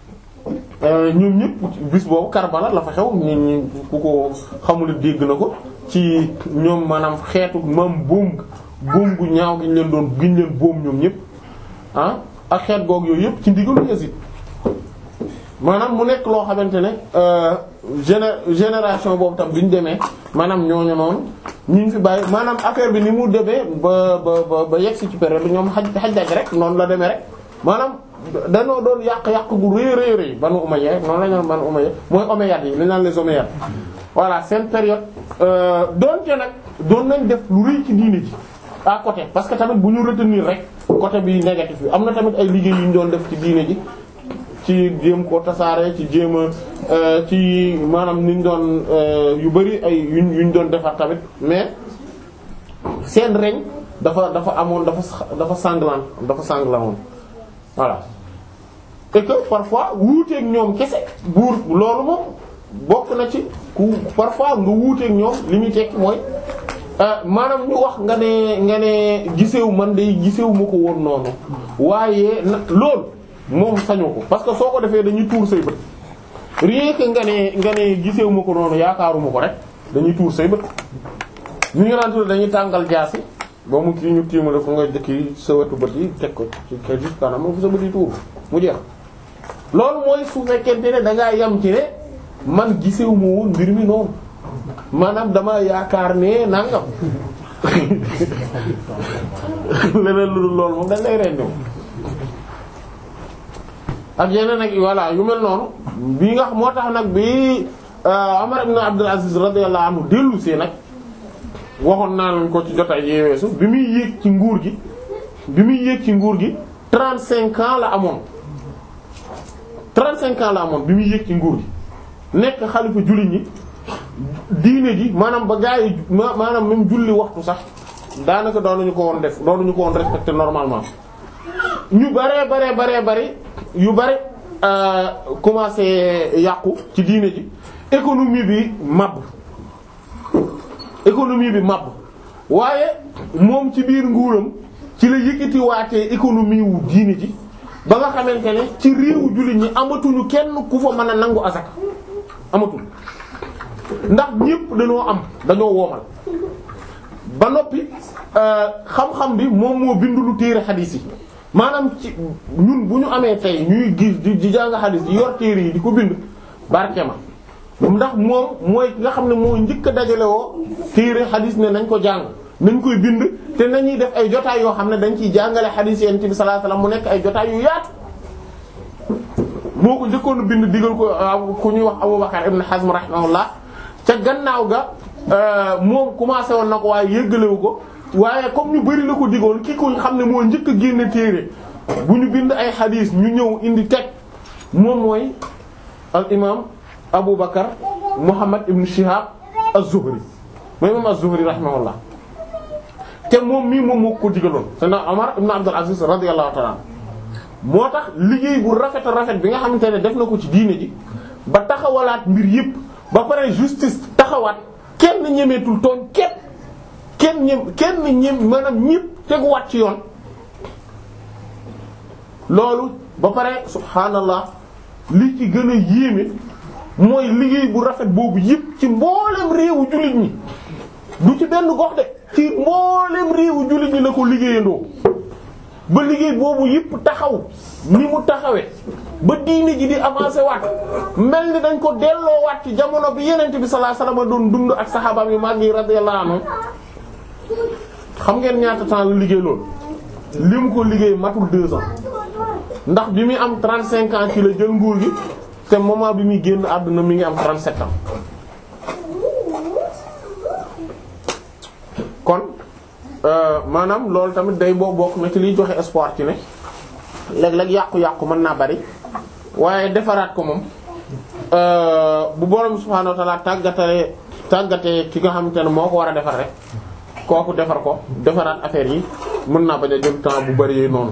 ñoom ñëpp bis boobu Karbala la fa xew nit ñi ku ko xamul dégg na ko ci ñoom maanaam xeetu mam boom boom gu ñaaw gi ñu leen doon giñ leen boom ñoom ñëpp ah ak xeet goog yooyu yëpp ci ndigalu Yazid maanaam mu nekk loo xamante ne géné génération boobu tam bi ñu demee maanaam ñooñu noonu ñu ngi fi bàyyi maanaam affaire bi ni mu demee ba ba ba ba yegg si ci période bi ñoom xaj xaj rek noonu la demee rek maanaam dañoo doon yàq-yàq gu rëy rëy rëy Banu Umayya rek noonu la ñu Banu Umayya mooy Omeyyades yi li ñu naan les Omeyyades voilà seen période doonte nag doon nañ def lu rëy ci diine ji à côté parce que tamit bu ñu retenir rek côté bi négatif bi am na tamit ay liggéey yu ñu doon def ci diine ji ci jéem koo tasaare ci jéem a ci maanaam ni ñu doon yu bari ay yuñ yu ñu doon defar tamit mais seen reñ dafa dafa amoon dafa dafa sanglant dafa sanglant woon voilà et que parfois wuuteeg ñoom kese buur loolu moom bokk na ci ku parfois nga wuuteeg ñoom li muy tekki mooy maanaam ñu wax nga ne nga ne gisewu man day gisewu ma ko woon noonu waaye na loolu moom sañu ko parce que soo ko defee dañuy tuur say bët rien que nga ne nga ne gisewu ma ko noonu yaakaaruma ko rek dañuy tuur say bët ñu ngi naan tudd dañuy tàngal jaasi ba mu kii ñu tiimale ko nga jëkki sa wetu bët yi teg ko ci kër gi kanam fu sa bët yi tuur mu jeex loolu mooy su fekkente ne da ngaa yam ci ne man gisewu ma woon mbir mi noonu maanaam dama yaakaar ne nangam leneen lu dul loolu moom dañ lay rendi ak yeneen ak voilà yu mel noonu bii nga moo tax nag bi Umar ibn Abdul Aziz radiyallahu anhu dellu see nag waxoon naa leen ko ci jotaay yi weesu bi muy yéeg ci nguur gi bi muy yéeg ci nguur gi trente cinq ans la amoon trente cinq ans la amoon bi muy yéeg ci nguur gi nekk xalifa jullit ñi diine ji maanaam ba gaa yi maanaam même julli waxtu sax daanaka doonuñu ko woon def doonuñu ko woon respecter normalement ñu baree baree baree bari yu bari commencé yàqu ci diine ji économie bi màbb économie bi màbb waaye moom ci biir nguuram ci la yëkkati waatee économie wu diine ji ba nga xamante ne ci réewu jullit ñi amatuñu kenn ku fa mën a nangu asaka amatul ndax ñépp dañoo am dañoo woomal ba noppi xam-xam bi moom moo bindu lu téere xadiis yi maanaam ci ñun bu ñu amee tey ñuy gis di di jàng xadiis yi yor téere yi di ko bind barke ma ndax moom mooy nga xam ne moo njëkk a dajale woo téere xadiis ne nañ ko jàng nañ koy bind te nañuy def ay jotaay yoo xam ne dañ ciy jàngale xadiis yonent bi sallallahu alayhi wasallam mu nekk ay jotaay yu yaatu moo ko njëkkoon bind digal ko ku ñuy wax Abubakar ibn Hazm rahimahullah ca gannaaw ga moom commencé woon na ko waaye yëggalewu ko waaye comme ñu bari la ko digoon ki ko xam ne moo njëkk a génne téere bu ñu bind ay xadiis ñu ñëw indi teg moom mooy al imam Abu Bakar Muhammad ibn Shihab az-Zuhri mooy imam az-Zuhri rahimahullah te moom mii moom moo ko digaloon Seydina Omar ibn Abdul Aziz radiyallahu ta'ala moo tax liggéey bu rafet a rafet bi nga xamante ne def na ko ci diine ji ba taxawalaat mbir yépp ba pare justice taxawaat kenn ñemeetul tooñ kenn kenn ñem kenn ñem maanaam ñépp teguwaat ci yoon loolu ba pare subhaanallah li ci gën a yéeme mooy liggéey bu rafet boobu yépp ci mboolem réewu jullit ñi du ci benn gox de ci mboolem réewu jullit ñi la ko liggéeyandoo ba liggéey boobu yépp taxaw ni mu taxawee ba diine ji di avancer waat mel ni dañ ko delloo waat ci jamono bi yenent bi sallallahu alayhi wasallam doon dund ak saxaabaam yu mag yi radiyallahu anhum xam ngeen ñaata temps la liggéey loolu li mu ko liggéey matul deux ans ndax bi muy am 35 ans ci la jël nguur gi te moment bi muy génn àdduna mi ngi am 37 ans kon maanaam loolu tamit day boo bokk na ci liy joxe espoir ci ne léeg-léeg yàqu-yàqu mën naa bari waaye defaraat ko moom bu borom subhaanahu wa ta'ala tàggatale tàggatee ki nga xamante ne moo ko war a defar rek kooku defar ko defaraat affaire yi mën naa bañ a jël temps bu bari noonu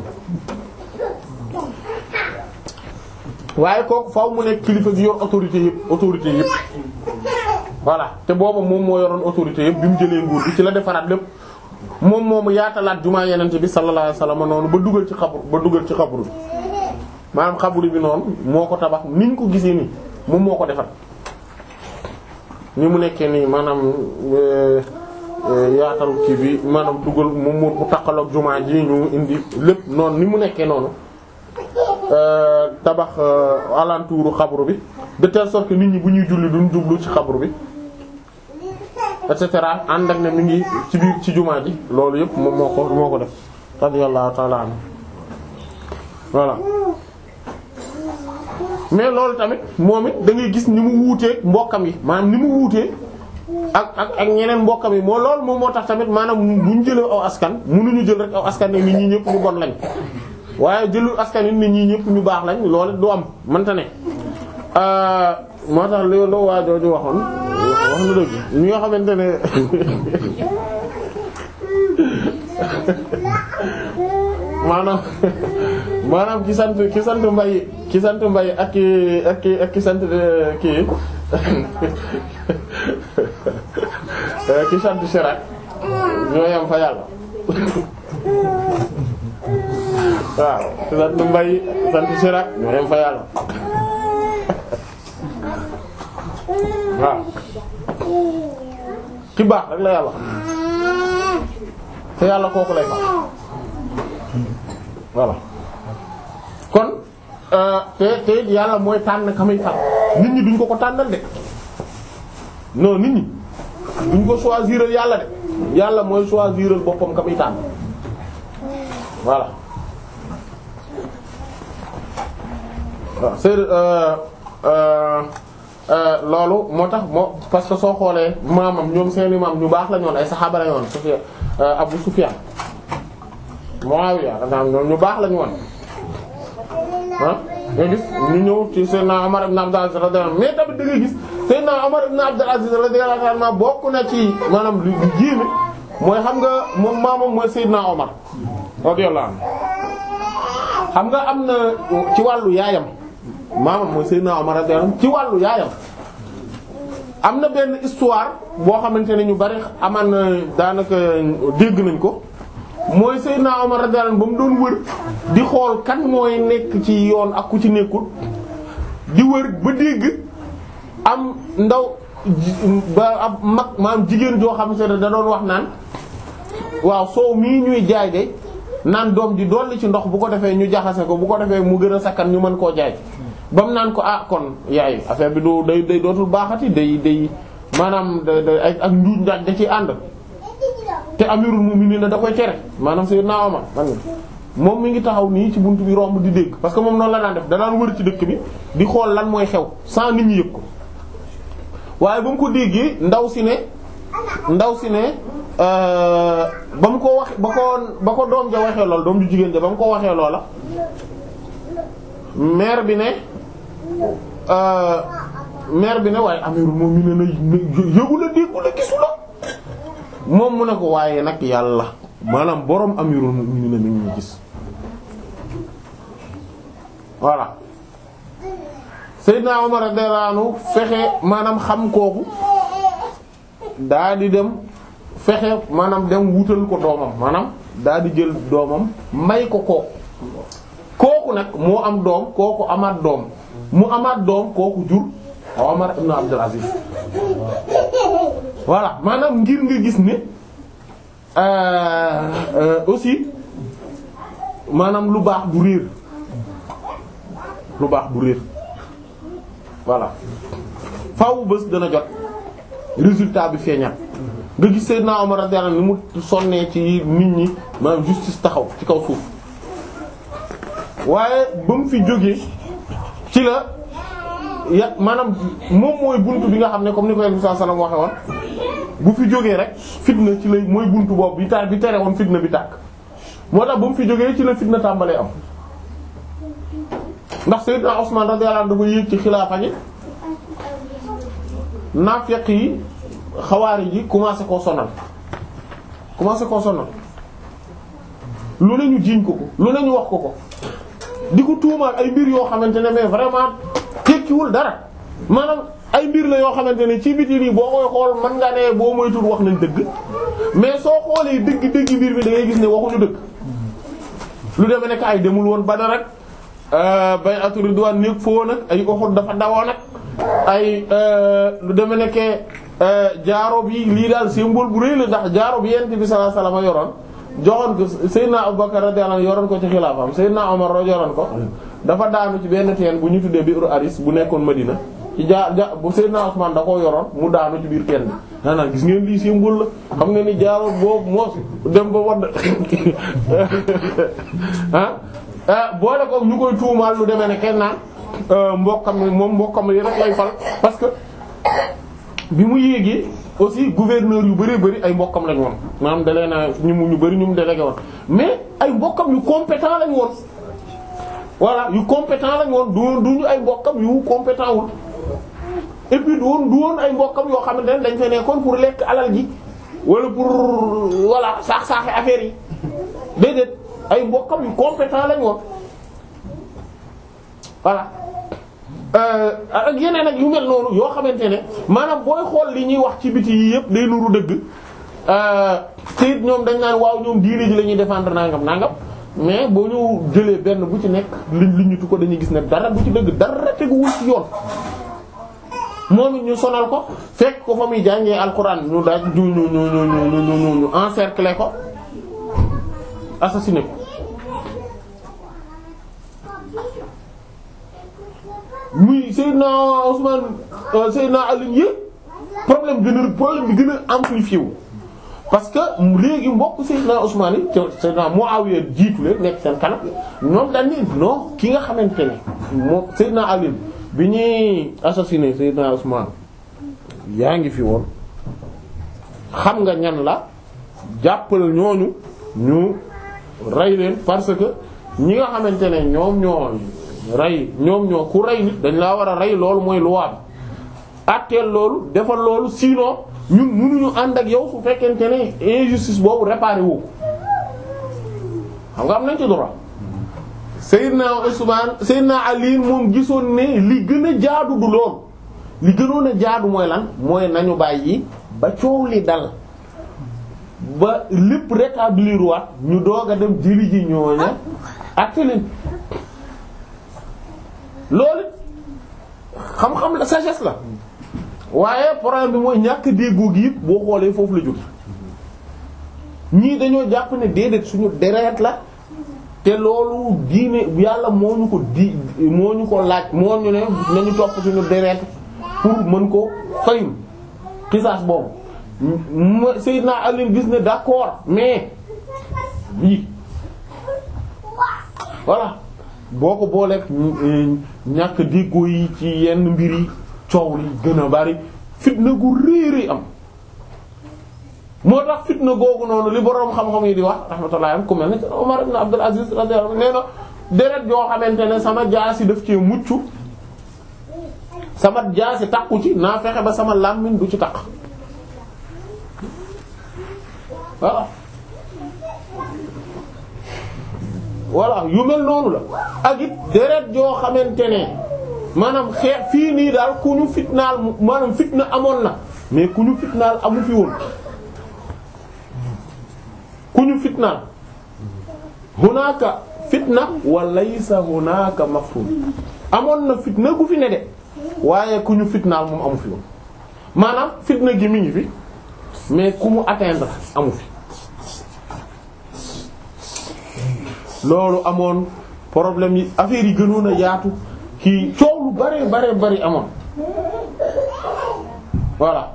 waaye kooku faaw mu nekk kilifa gi yor autorité yëpp autorité yëpp voilà te booba moom moo yoroon autorité yëpp bi mu jëlee nguur gi ci la defaraat lépp moom moomu yaatalaat jumaa yenente bi sallallahu alayhi wasallam noonu ba dugal ci xabru ba dugal ci xabru bi maanaam xabru bi noonu moo ko tabax niñ ko gisee nii moom moo ko defar ni mu nekkee nii maanaam yaatal kii bi maanaam dugal mu mu takkaloog jumaa ji ñu indi lépp noonu ni mu nekkee noonu tabax alentouru xabru bi de telle sorte que nit ñi bu ñuy julli duñ jublu ci xabru bi et cetera ànd ak ne mi ngi ci biir ci jumaa ji loolu yëpp moom moo ko moo ko def radiyallahu ta'ala anhu voilà mais loolu tamit moom it da ngay gis ni mu wuutee mbokkam yi maanaam ni mu wuutee ak ak ak ñeneen mbokkam yi moo loolu moom moo tax tamit maanaam bu ñu jëlee aw askan mënuñu jël rek aw askan ne nit ñi ñëpp ñu bon lañ waaye jëlul askan yi nit ñi ñëpp ñu baax lañ loolu du am mënta ne moo tax li loo waa jooju waxoon wax na dëgg ñi nga xamante ne maanaam maanaam ki sant ki sant mbay ki sant mbay ak ki ak ki ak ki sant kii ki sant Chirac ñoo yam fa yàlla waaw ki sant mbay sant Chirac ñoo yam fa yàlla waaw ki baax rek la yàlla te yàlla kooku lay fa voilà kon te te yàlla mooy tànn kamay fal nit ñi duñ ko ko tànnal de non nit ñi duñ ko choisiral yàlla de yàlla mooy choisiral boppam kamay tànn voilà waaw c'est loolu moo tax moo parce que soo xoolee maamam ñoom seeni maam ñu baax la ñoon ay saxaaba la ñoon Sufyan Abu Sufyan Muawiya ñoom ñu baax la ñu woon ah nga gis ñu ñëw ci Seydina Omar ibn Abdul Aziz radiyallahu anhu mais tamit da ngay gis Seydina Omar ibn Abdul Aziz radiyallahu anhu bokk na ci maanaam lu jéeme mooy xam nga moom maamam mooy Seydina Omar radiyallahu anhu xam nga am na ci wàllu yaayam maamam mooy Seydina Omar radiyallahu anhu ci wàllu yaayam am na benn histoire boo xamante ne ñu bari amaan na daanaka dégg nañ ko mooy Seydina Omar radiyallahu anhu ba mu doon wër di xool kan mooy nekk ci yoon ak ku ci nekkul di wër ba dégg am ndaw ba ab mag maam jigéen joo xam ne da doon wax naan waaw soow mii ñuy jaay de naan doom ji dolli ci ndox bu ko defee ñu jaxase ko bu ko defee mu gën a sakkan ñu mën koo jaay ba mu naan ko ah kon yaay affaire bi du day day dootul baaxati day day maanaam da da ak njuuj njaaj da ciy ànd te amirul mu'minin da koy tere maanaam Seydina Omar man moom mi ngi taxaw nii ci buntu bi romb di dégg parce que moom noonu la daan def da daan wër ci dëkk bi di xool lan mooy xew sans nit ñi yëg ko waaye ba mu ko déggee ndaw si ne ndaw si ne ba mu ko wax ba ko ba ko doom ja waxee lool doom ju jigéen ja ba mu ko waxee loola mère bi ne mère bi ne waaye amirul mu'minin na yëgu la déggu la gisu la moom mu ne ko waaye nag yàlla maanaam borom amirul mu'minin mi ngi gis voilà Seydina Omar radiyallahu anhu fexe maanaam xam kooku daa di dem fexe maanaam dem wutal ko doomam maanaam daa di jël doomam may ko kooku kooku nag moo am doom kooku amaat doom mu amaat doom kooku jur Omar ibn Abdul Aziz voilà maanaam ngir nga gis ne aussi maanaam lu baax du réer lu baax du réer voilà faaw bés dana jot résultat bi feeñat nga gis Seydina Omar radiyallahu anhu ni mu sonnee ci nit ñi maanaam justice taxaw ci kaw suuf waaye ba mu fi jógee ci la ya maanaam moom mooy buntu bi nga xam ne comme ni ko Yonent bi sallallahu alayhi wasallam waxe woon bu fi jógee rek fitna ci lay mooy buntu boobu bi tar bi tere woon fitna bi tàkk moo tax ba mu fi jógee ci la fitna tàmbalee am ndax Seydina Usman radiyallahu anhu dafa yéeg ci xilaafa gi naafeq yi xawaari ji commencé koo sonal commencé koo sonal lu ne ñu jiiñ ko ko lu ne ñu wax ko ko di ko tuumaal ay mbir yoo xamante ne mais vraiment tekkiwul dara maanaam ay mbir la yoo xamante ne ci biti nii boo koy xool mën nga ne boo moytul wax nañ dëgg mais soo xoolee dëgg dëgg mbir mi da ngay gis ne waxuñu dëgg lu demee nekk ay demul woon Badar rek bay'atu ridwaan néeg foo nag ay Uhud dafa dawoo nag ay lu demee nekkee jaaro bi lii daal symbole bu rëy la ndax jaaro bi yent bi sallallahu alayhi wasallam yoroon joxoon ko Seydina Abubakar radiyallahu anhu yoroon ko ci xilaafam Seydina Omar yoroon ko dafa daanu ci benn teen bu ñu tuddee biiru Aris bu nekkoon Madina ci ja ja bu Seydina Usman da koo yoroon mu daanu ci biir teen bi naanaan gis ngeen lii symbole la xam nga ni jaaro boobu moo dem ba wadd ah boole ko ñu koy tuumaal lu demee ne kenn naan mbokkam moom mbokkam yi rek lay fal parce que bi mu yéegee aussi gouverneur yu bari bari ay mbokkam lañ woon maanaam dalee na ñu mu ñu bari ñu mu délégué woon mais ay mbokkam yu compétent lañ woon voilà yu compétent lañ woon du duñu ay mbokkam yu compétent wul et puis du woon du woon ay mbokkam yoo xamante ne dañ fa nekkoon pour lekk alal ji wala pour voilà saax saaxe affaire yi déedéet ay mbokkam yu compétent lañ woon voilà ak yeneen ak yu mel noonu yoo xamante ne maanaam booy xool li ñuy wax ci biti yi yëpp day nuru dëgg te it ñoom dañ naan waaw ñoom diine ji la ñuy défendre nangam nangam mais boo ñu jëlee benn bu ci nekk liñ li ñu tu ko dañuy gis ne dara bu ci dëgg dara teguwul ci yoon. moom it ñu sonal ko fekk ko fa muy jàngee alxuraan ñu daaj ñu ñu ñu ñu ñu ñu encercler ko assassiner ko. muy Seydina Ousmane Seydina Ali yëpp problème gën a problème bi gën a amplifié wu parce que léegi mbokk Seydina Ousmane yi te Seydina Muawiya jiitu leen nekk seen kanam ñoom dañ ni non ki nga xamante ne moom Seydina Ali bi ñuy assassiné Seydina Ousmane yaa ngi fi woon xam nga ñan la jàppal ñooñu ñu rey leen parce que ñi nga xamante ne ñoom ñoo rey ñoom ñoo ku rey nit dañ laa war a rey loolu mooy loi bi atteel loolu defal loolu sinon ñun mënuñu ànd ak yow su fekkente ne injustice boobu réparé wu ko xam nga am nañ ci droit Seydina Usman Seydina Ali moom gisoon ne li gën a jaadu du loolu li gënoon a jaadu mooy lan mooy nañu bàyyi ba coow li dal ba lépp rétablir waat ñu doog a dem jëli ji ñooña atte leen loolu xam-xam la sagesse la waaye problème bi mooy ñàkk déggoo gi yëpp boo xoolee foofu la jóge ñii dañoo jàpp ne déedéet suñu deret la te loolu diine yàlla moo ñu ko di moo ñu ko laaj moo ñu ne nañu topp suñu deret pour mën ko fayul xisaas boobu Seydina Ali gis ne d'accord mais bii voilà boo ko booleeg ñàkk déggoo yi ci yenn mbir yi coow li gën a bari fitna gu réeri am moo tax fitna googu noonu li boroom xam-xam yi di wax rahmatullah am ku mel ne Umar ibn Abdul Aziz radiyallahu anhu nee na deret yoo xamante ne sama jaasi daf cee mucc sama jaasi takku ci naa fexe ba sama làmmiñ du ci takk voilà voilà yu mel noonu la ak it deret joo xamante ne maanaam xeex fii nii daal ku ñu fitnaal maanaam fitna amoon na mais ku ñu fitnaal amu fi woon ku ñu fitnaal hunaaka fitna wa laysa hunaaka mafhum amoon na fitna gu fi ne de waaye ku ñu fitnaal moom amu fi woon maanaam fitna gi mi ngi fi mais ku mu atteindre amu fi loolu amoon problème yi affaire yi gënoon a yaatu kii coow lu bare bare bari amoon voilà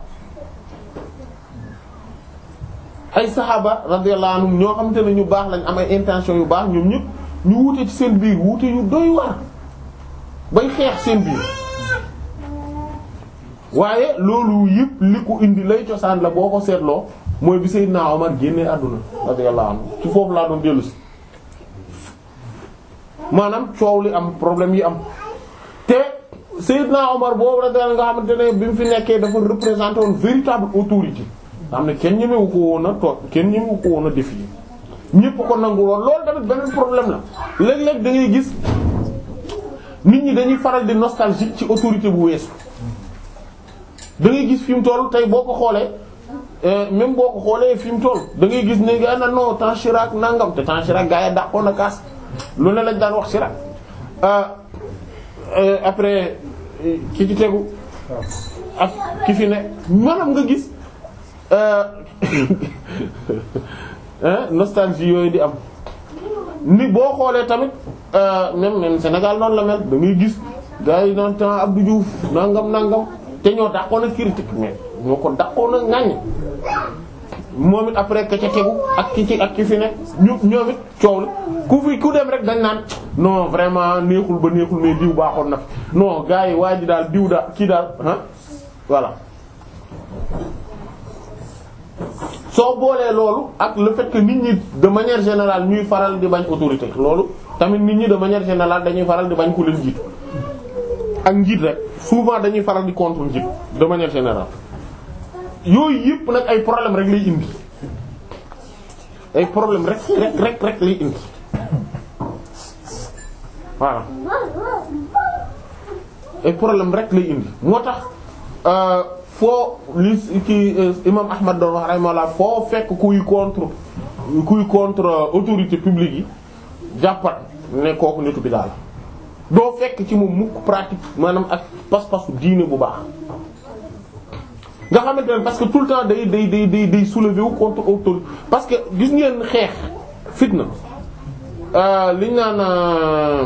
ay saxaaba radiyallahu anhum ñoo xamante ne ñu baax lañ am ay intention yu baax ñoom ñëpp ñu wuute ci seen biir wuute yu doy waar bay xeex seen biir waaye loolu yëpp li ko indi lay cosaan la boo ko seetloo mooy bi Seydina Omar génnee àdduna radiyallahu anhu ci foofu laa doon dellu si maanaam coow li am problème yi am te Seydina Omar boobu radiyallahu nga xamante ne bi mu fi nekkee dafa représenté woon véritable autorité xam ne kenn ñemewu ko woon a toog kenn ñemewu ko woon a défier ñépp ko nangu woon loolu tamit beneen problème la léeg-léeg da ngay gis nit ñi dañuy faral di nostalgique ci autorité bu weesu da ngay gis fi mu toll tey boo ko xoolee même boo ko xoolee fi mu toll da ngay gis ne ga na non temps Chirac nangam te temps Chirac gaa yi dàqoon na kaas lu ne lañ daan wax Chirac après ki ci tegu ak ki fi ne maanaam nga gis nostalgie yooyu di am ni boo xoolee tamit même même Sénégal noonu la mel da ngay gis gars yi naan temps Abdou Diouf nangam nangam te ñoo dàqoon a critique mais ñoo ko dàqoon a ŋaññ moom it après ka ca tegu ak ki ci ak ki fi ne ñu ñoom it coow la ku fi ku dem rek dañ naan non vraiment neexul ba neexul mais diw baaxoon na fi non gars yi waa ji daal diw daal kii daal ah voilà. soo boolee loolu ak le fait que nit ñi de manière générale ñuy faral di bañ autorité loolu tamit nit ñi de manière générale dañuy faral di bañ ku leen jiitu ak njiit rek souvent dañuy faral di contre njiit de manière générale yooyu yëpp nag ay problème rek lay indi ay problème rek rek rek rek lay indi voilà ay problème rek lay indi moo tax foo li ki imam Ahmad doon wax rahimahullah foo fekk kuy contre kuy contre autorité publique yi jàppat ne kooku nitu bi daal doo fekk ci moom mukk pratique maanaam ak pas-pasu diine bu baax nga xamante ne parce que tout le temps day day day day day soulever wu contre autorité parce que gis ngeen xeex fitna liñ naan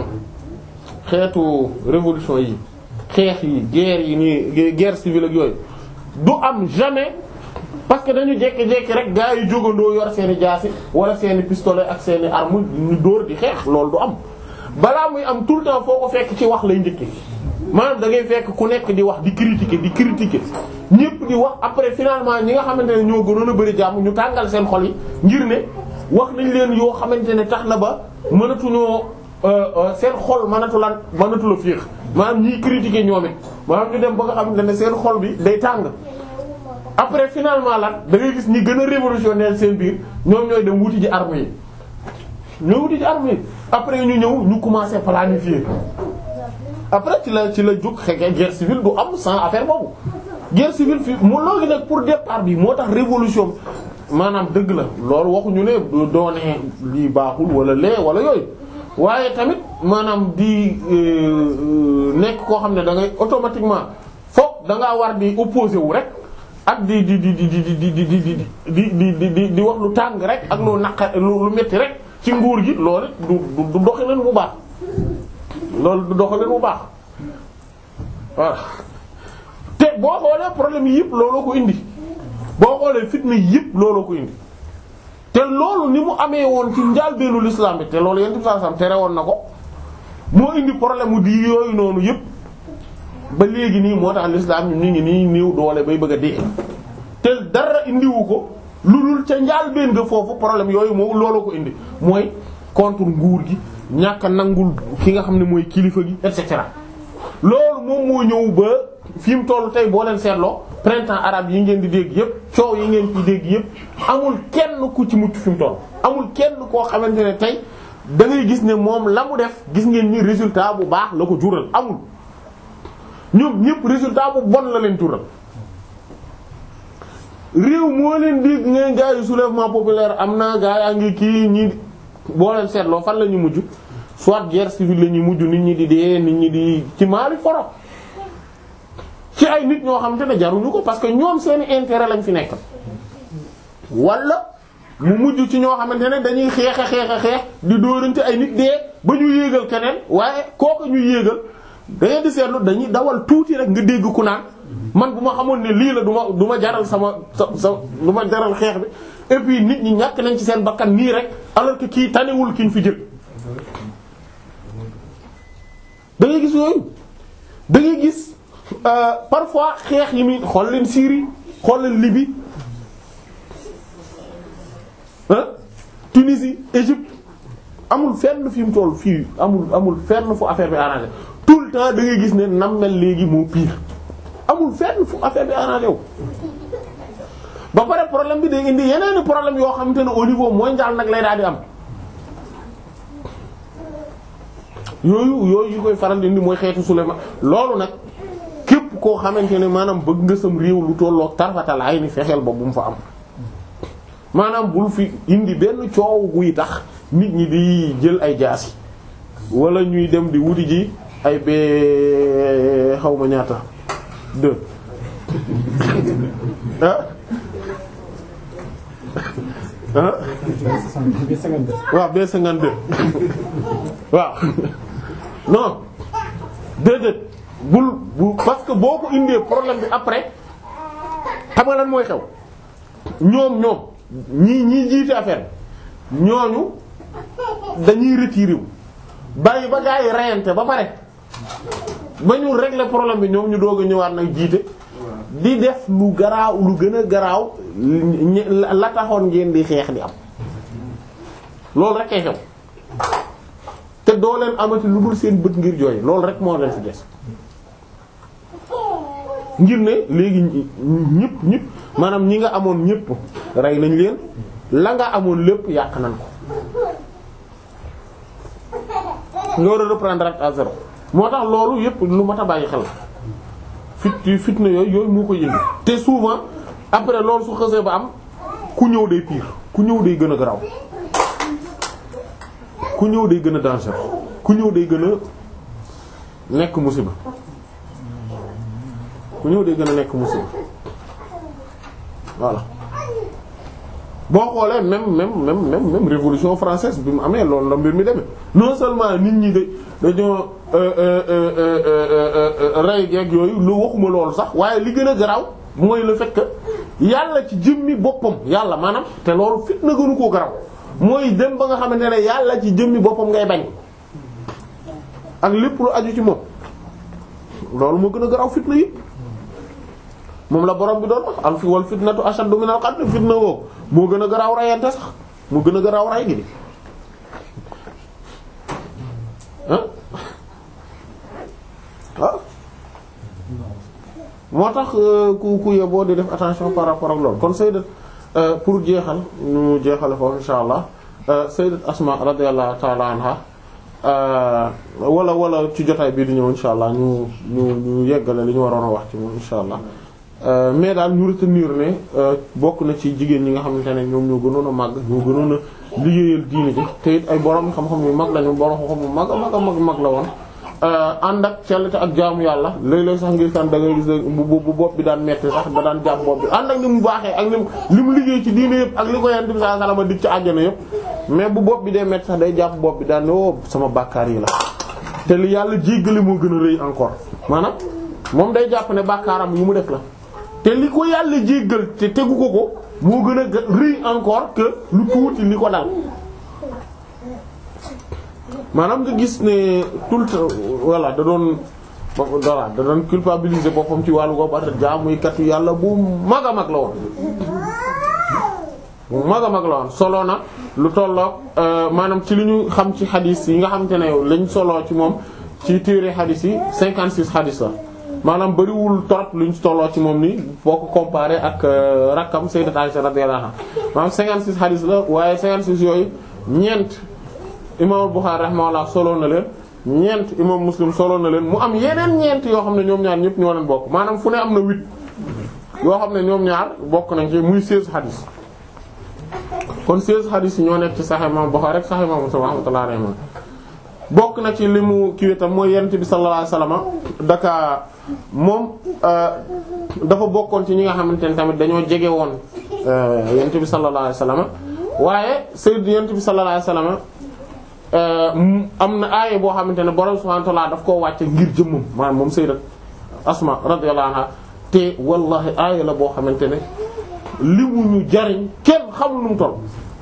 xeetu révolution yi xeex yi guerre yi nii guerre civile ak yooyu du am jamais parce que dañu jékki-jékki rek gaa yi jógandoo yor seeni jaasi wala seeni pistolet ak seeni arme ñu dóor di xeex loolu du am balaa muy am tout le temps foo ko fekk ci wax lay njëkke maanaam da ngay fekk ku nekk di wax di critiquer di critiquer ñépp di wax après finalement ñi nga xamante ne ñoo gënoon a bari jàmm ñu tàngal seen xol yi ngir ne wax nañ leen yoo xamante ne tax na ba mënatuñoo seen xol mënatu lan mënatu la féex maanaam ñiy critiquer ñoom it maanaam ñu dem ba nga xamante ne seen xol bi day tàng après finalement lan da ngay gis ñi gën a révolutionnaire seen biir ñoom ñooy dem wuti ji armes yi ñoo wuti ji armes yi après ñu ñëw ñu commencer planifier après ci la ci la jóg xeex guerre civile du am sans affaire boobu guerre civile fii mu loolu nag pour départ bi moo tax révolution maanaam dëgg la loolu waxuñu ne du doone lii baaxul wala lee wala yooyu waaye tamit maanaam di nekk koo xam ne da ngay automatiquement foog da ngaa war di opposé wu rek ak di di di di di di di di di di di di wax lu tàng rek ak lu naqa lu metti rek ci nguur gi loolu du du doxalin bu baax loolu du doxalin bu baax voilà te boo xoolee problème yi yëpp looloo ko indi boo xoolee fitna yi yëpp looloo ko indi te loolu ni mu amee woon ci njàlbéenu l'islam bi te loolu yéen saa sam tere woon na ko moo indi problème mu di yooyu noonu yëpp ba léegi nii moo tax l'islam ñu ngi nii néew doole bay bëgg a dee te dara indiwu ko lu dul ca njàlbéen nga foofu problème yooyu moom looloo ko indi mooy contre nguur gi ñàkk a nangul ki nga xam ne mooy kilifa gi et cetera loolu moom moo ñëw ba fi mu toll tey boo leen seetloo printemps arabe yi ngeen di dégg yépp coow yi ngeen ci dégg yépp amul kenn ku ci mucc fi mu toll amul kenn koo xamante ne tey da ngay gis ne moom la mu def gis ngeen ni résultat bu baax la ko jural amul ñoom ñëpp résultat bu bon la leen jural réew moo leen dégg ngeen gaa yi soulèvement populaire am na gaa yaa ngi kii ñi boo leen seetloo fan la ñu mujj soit guerre civile la ñuy mujj nit ñi di dee nit ñi di ci maali foro ci ay nit ñoo xam te ne jaruñu ko parce que ñoom seeni intérêt lañ fi nekk wala mu mujj ci ñoo xamante ne dañuy xeex a xeex a xeex di dóorante ay nit dee ba ñu yéegal keneen waaye kooku ñu yéegal da ngeen di seetlu dañuy dawal tuuti rek nga dégg ku naan man bu ma xamoon ne lii la du ma du ma jaral sama sa sa du ma jaral xeex bi et puis nit ñi ñàkk nañ ci seen bakkan nii rek alors que kii tanewul ki ñu fi jël. da ngay gis yooyu da ngay gis parfois xeex yi muy xool leen Syrie xool leen Libye ah Tunisie Égypte amul fenn fi mu toll fii amul amul fenn fu affaire bi arrangé tout le temps da ngay gis ne nam mel léegi moo pire amul fenn fu affaire bi arrangé wu. ba pare problème bi day indi yeneen problème yoo xamante ne au niveau mondial nag lay daal di am yooyu yooyu yu koy faral di indi mooy xeetu Souleymane loolu nag képp koo xamante ne maanaam bëgg nga sam réew lu tollook tarfatal ay ni fexeel ba bu mu fa am. maanaam bul fi indi benn coow guy tax nit ñi di jël ay jaasi wala ñuy dem di wuti ji ay bee xaw ma ñaata deux ah ah waaw B cinquante-deux waaw non déedéet bul bu parce que boo ko indee problème bi après xam nga lan mooy xew ñoom ñoom ñii ñii jiite affaire ñooñu dañuy retiré wu bàyyi ba gaa yi reyante ba pare ba ñu régler problème bi ñoom ñu doog a ñëwaat nag jiite di def lu garaaw lu gën a garaaw la taxoon ngeen di xeex di am loolu rek kay xew te doo leen amati lu dul seen bët ngir jooy loolu rek moo leen fi des ngir ne léegi ñëpp ñëpp maanaam ñi nga amoon ñëpp rey nañ leen la nga amoon lépp yàq nañ ko nga war a reprendre à zéro moo tax loolu yëpp lu mat a bàyyi xel fit fitna yooyu yooyu moo ko yëngu te souvent après loolu su xësee ba am ku ñëw day pire ku ñëw day gën a garaaw ku ñëw day gën a danger ku ñëw day gën a nekk musiba ku ñëw day gën a nekk musiba voilà boo xoolee même même même même même révolution française bi mu amee loolu la mbir mi demee non seulement nit ñi de dañoo rey geeg yooyu lu waxuma loolu sax waaye li gën a garaaw mooy le fait que yàlla ci jëmmi boppam yàlla maanaam te loolu fitna gënu koo garaaw mooy dem ba nga xamante ne yàlla ci jëmmi boppam ngay bañ ak lépp lu aju ci moom loolu moo gën a garaaw fitna yi moom la borom bi doon wax al fi wal fitnatu ashaddu min al qatl fitna woo moo gën a garaaw rayante sax moo gën a garaaw ray gi di ah ah moo tax ku ku yeboo di def attention par rapport ak loolu kon sayyidat pour jeexal ñu jeexale foofu insha allah sayyidat asma radiyallahu ta'ala anha wala wala ci jotaay bii di ñëw insha allah ñu ñu ñu yeggale li ñu waroon a wax ci moom insha allah mais daal ñu retenir ne bokk na ci jigéen ñi nga xamante ne ñoom ñoo gënoon a màgg ñoo gënoon a liggéeyal diine ji te it ay borom xam-xam yu mag lañu borom xam-xam yu mag a mag a mag mag la woon. ànd ak cellte ak jaamu yàlla léeg-léeg sax ngir kan da ngay gis bu bu bopp bi daan metti sax da daan jàpp bopp bi ànd ak ni mu baaxee ak li mu li mu liggéey ci diine yëpp ak li ko yent bi sallallahu alayhi wasallam dig ci àjjana yëpp mais bu bopp bi dee metti sax day jàpp bopp bi daan ne oh sama bàkkaar yi la te li yàlla jéggali moo gën a rëy encore maanaam moom day jàpp ne bàkkaaram yu mu def la te li ko yàlla jéggal te tegu ko ko moo gën a rëy encore que lu tuuti li ko dal maanaam nga gis ne tout le temps voilà da doon voilà da doon culpabiliser boppam ci wàllu boobu at jaamuy kat yàlla bu mag a mag la woon bu mag a mag la woon solo na lu tolloog maanaam ci li ñu xam ci xadis yi nga xamante ne lañ soloo ci moom ci téere xadis yi 56 xadis la maanaam bariwul trop luñ tolloo ci moom ni boo ko comparé ak rakkam sayyidat Aisha radiyallahu anha maanaam 56 xadis la waaye 56 yooyu ñeent imam Bukhari rahimahullah solo na leen ñeent imam Muslim solo na leen mu am yeneen ñeent yoo xam ne ñoom ñaar ñëpp ñoo leen bokk maanaam fu ne am na huit yoo xam ne ñoom ñaar bokk nañ ci muy seize hadith kon seize hadith yi ñoo nekk ci Sahih imam Bukhari rek Sahih imam Muslim rahmatullahi alayhi bokk na ci li mu kii itam mooy yonent bi sallallahu alayhi wasallam daka moom dafa bokkoon ci ñi nga xamante ne tamit dañoo jege woon yonent bi sallallahu alayhi wasallam waaye sayyid yonent bi sallallahu alayhi wasallam am na aaya boo xamante ne borom subhanahu wa ta'ala daf koo wàcce ngir jëmmam maanaam moom sayyidat Asma radiyallahu anha te wallahi aaya la boo xamante ne li mu ñu jariñ kenn xamul nu mu toll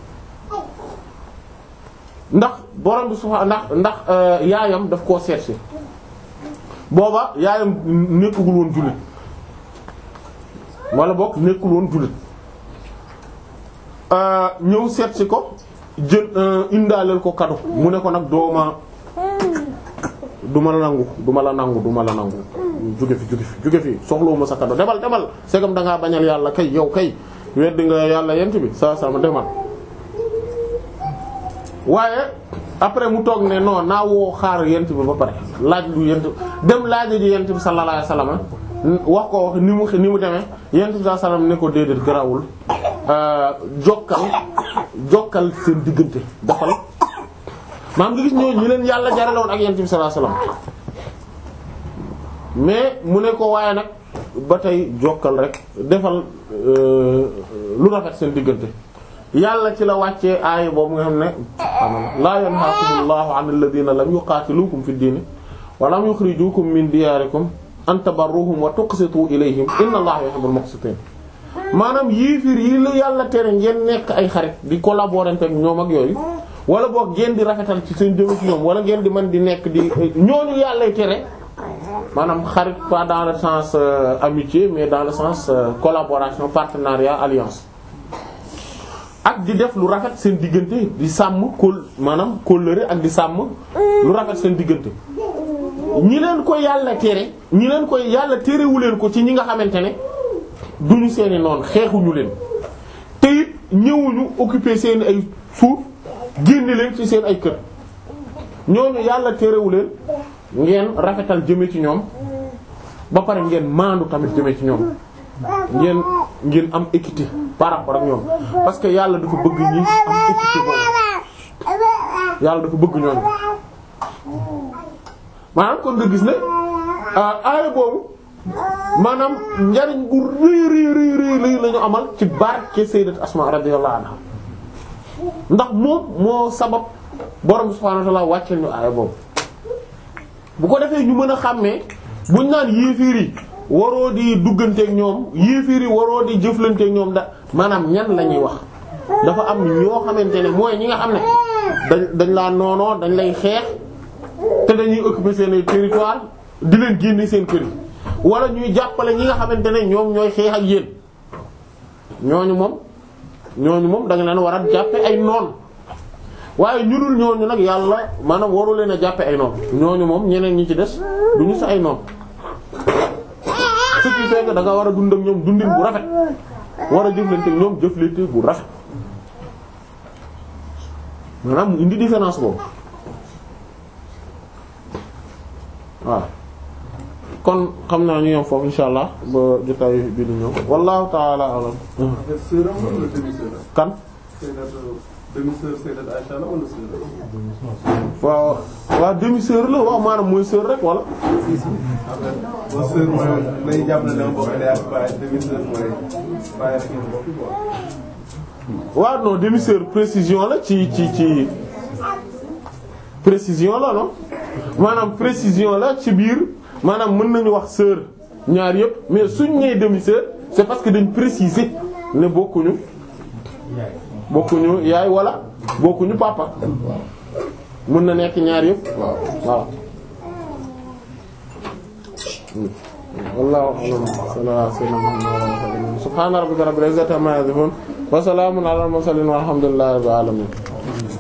ndax borom bi subhanahu ndax ndax yaayam daf koo seet si booba yaayam nekkagul woon jullit wala boog nekkul woon jullit ñëw seet si ko jël indaaleel ko kado mu ne ko nag dooma du ma la nangu du ma la nangu du ma la nangu jóge fi jóge fi jóge fi soxlawu ma sa kado demal demal segam da ngaa bañal yàlla kay yow kay weddi nga yàlla yent bi saa saa ma demal waaye après mu toog ne non naa woo xaar yent bi ba pare laaj lu yent dem laaj ji yent bi sallallahu alayhi wasallam wax ko wax ni mu ni mu demee yent bi sallallahu alayhi wasallam ne ko déedéet garawul jokkal jokkal seen diggante defal maam nga gis ñooñu ñu leen yàlla jaraloon ak yent bi sallallahu alayhi wasallam mais mu ne ko waaye nag ba tey jokkal rek defal lu rafet seen diggante yàlla ci la wàccee aaya boobu nga xam ne laa yanhaakumullahu an alladhina lam yuqaatilukum fi diini wa lam yukhrijukum min diyarikum an tabarruhum wa tuqsitu ilayhim inna allaha yuhibbul muqsitin maanaam yéefir yi la yàlla tere ngeen nekk ay xarit di collaborer ak ñoom ak yooyu wala boog ngeen di rafetal ci seen jëm ci ñoom wala ngeen di mën di nekk di ñooñu yàllay tere maanaam xarit pas dans le sens euh, amitié mais dans le sens euh, collaboration partenariat alliance ak di def lu rafet seen diggante di sàmm kóol maanaam kóllëre ak di sàmm lu rafet seen diggante ñi leen ko yàlla tere ñi leen ko yàlla terewu leen ko ci ñi nga xamante ne duñu seeni noonu xeexuñu leen te it ñëwuñu occuper seen ay suuf génne leen ci seen ay kër ñooñu yàlla terewu leen ngeen rafetal jëme ci ñoom ba pare ngeen maandu tamit jëme ci ñoom ngeen ngeen am équité par rapport ak ñoom parce que yàlla dafa bëgg ñi am équité boobu yàlla dafa bëgg ñoom maanaam kon nga gis ne aaya boobu maanaam njariñ bu rëy rëy rëy rëy rëy la ñu amal ci barke sayyidat Asma radiyallahu anha ndax moom moo sabab borom subhanahu wa ta'ala wàcceel ñu aaya boobu bu ko defee ñu mën a xàmmee buñ naan yéefiir yi waroo di dugganteeg ñoom yéefiir yi waroo di jëflanteeg ñoom da maanaam ñan la ñuy wax dafa am ñoo xamante ne mooy ñi nga xam ne dañ dañ laa noonoo dañ lay xeex te dañuy occuper seen territoire di leen génne seen kër yi wala ñuy jàppale ñi nga xamante ne ñoom ñooy xeex ak yéen ñooñu moom ñooñu moom da nga leen war a jàppe ay noon waaye ñu dul ñooñu nag yàlla maanaam waru leen a jàppe ay noon ñooñu moom ñeneen ñi ci des du ñu sa ay noon ce qui fait que da nga war a dund ak ñoom dundin bu rafet war a jëflante ak ñoom jëflante bu rafet maanaam mu indi différence boobu waaw kon xam naa ñu yom foofu insha allah ba jotaay bi di ñëw wallahu ta'ala alam kan demi-sœur Sayyidat Aisha la wala sœur waaw waaw demi sœur la waaw maanaam mooy sœur rek wala bon sœur mooy may jàpp na dama bokk day ak baay demi-sœur mooy baay rek ngeen bokk quoi. waaw non demi sœur précision la ci ci ci précision la non maanaam précision la ci biir maanaam mën nañu wax sœur ñaar yëpp mais suñ nee demi sœur c'est parce que dañ préciser ne bokkuñu bokkuñu yaay wala bokkuñu papa mën na nekk ñaar yëpp waaw wallahu a'lam sallallahu alayhi wa sallam subhana rabbika rabbil izzati amma yasifun wa salamun ala al mursalin walhamdulillahi rabbil alamin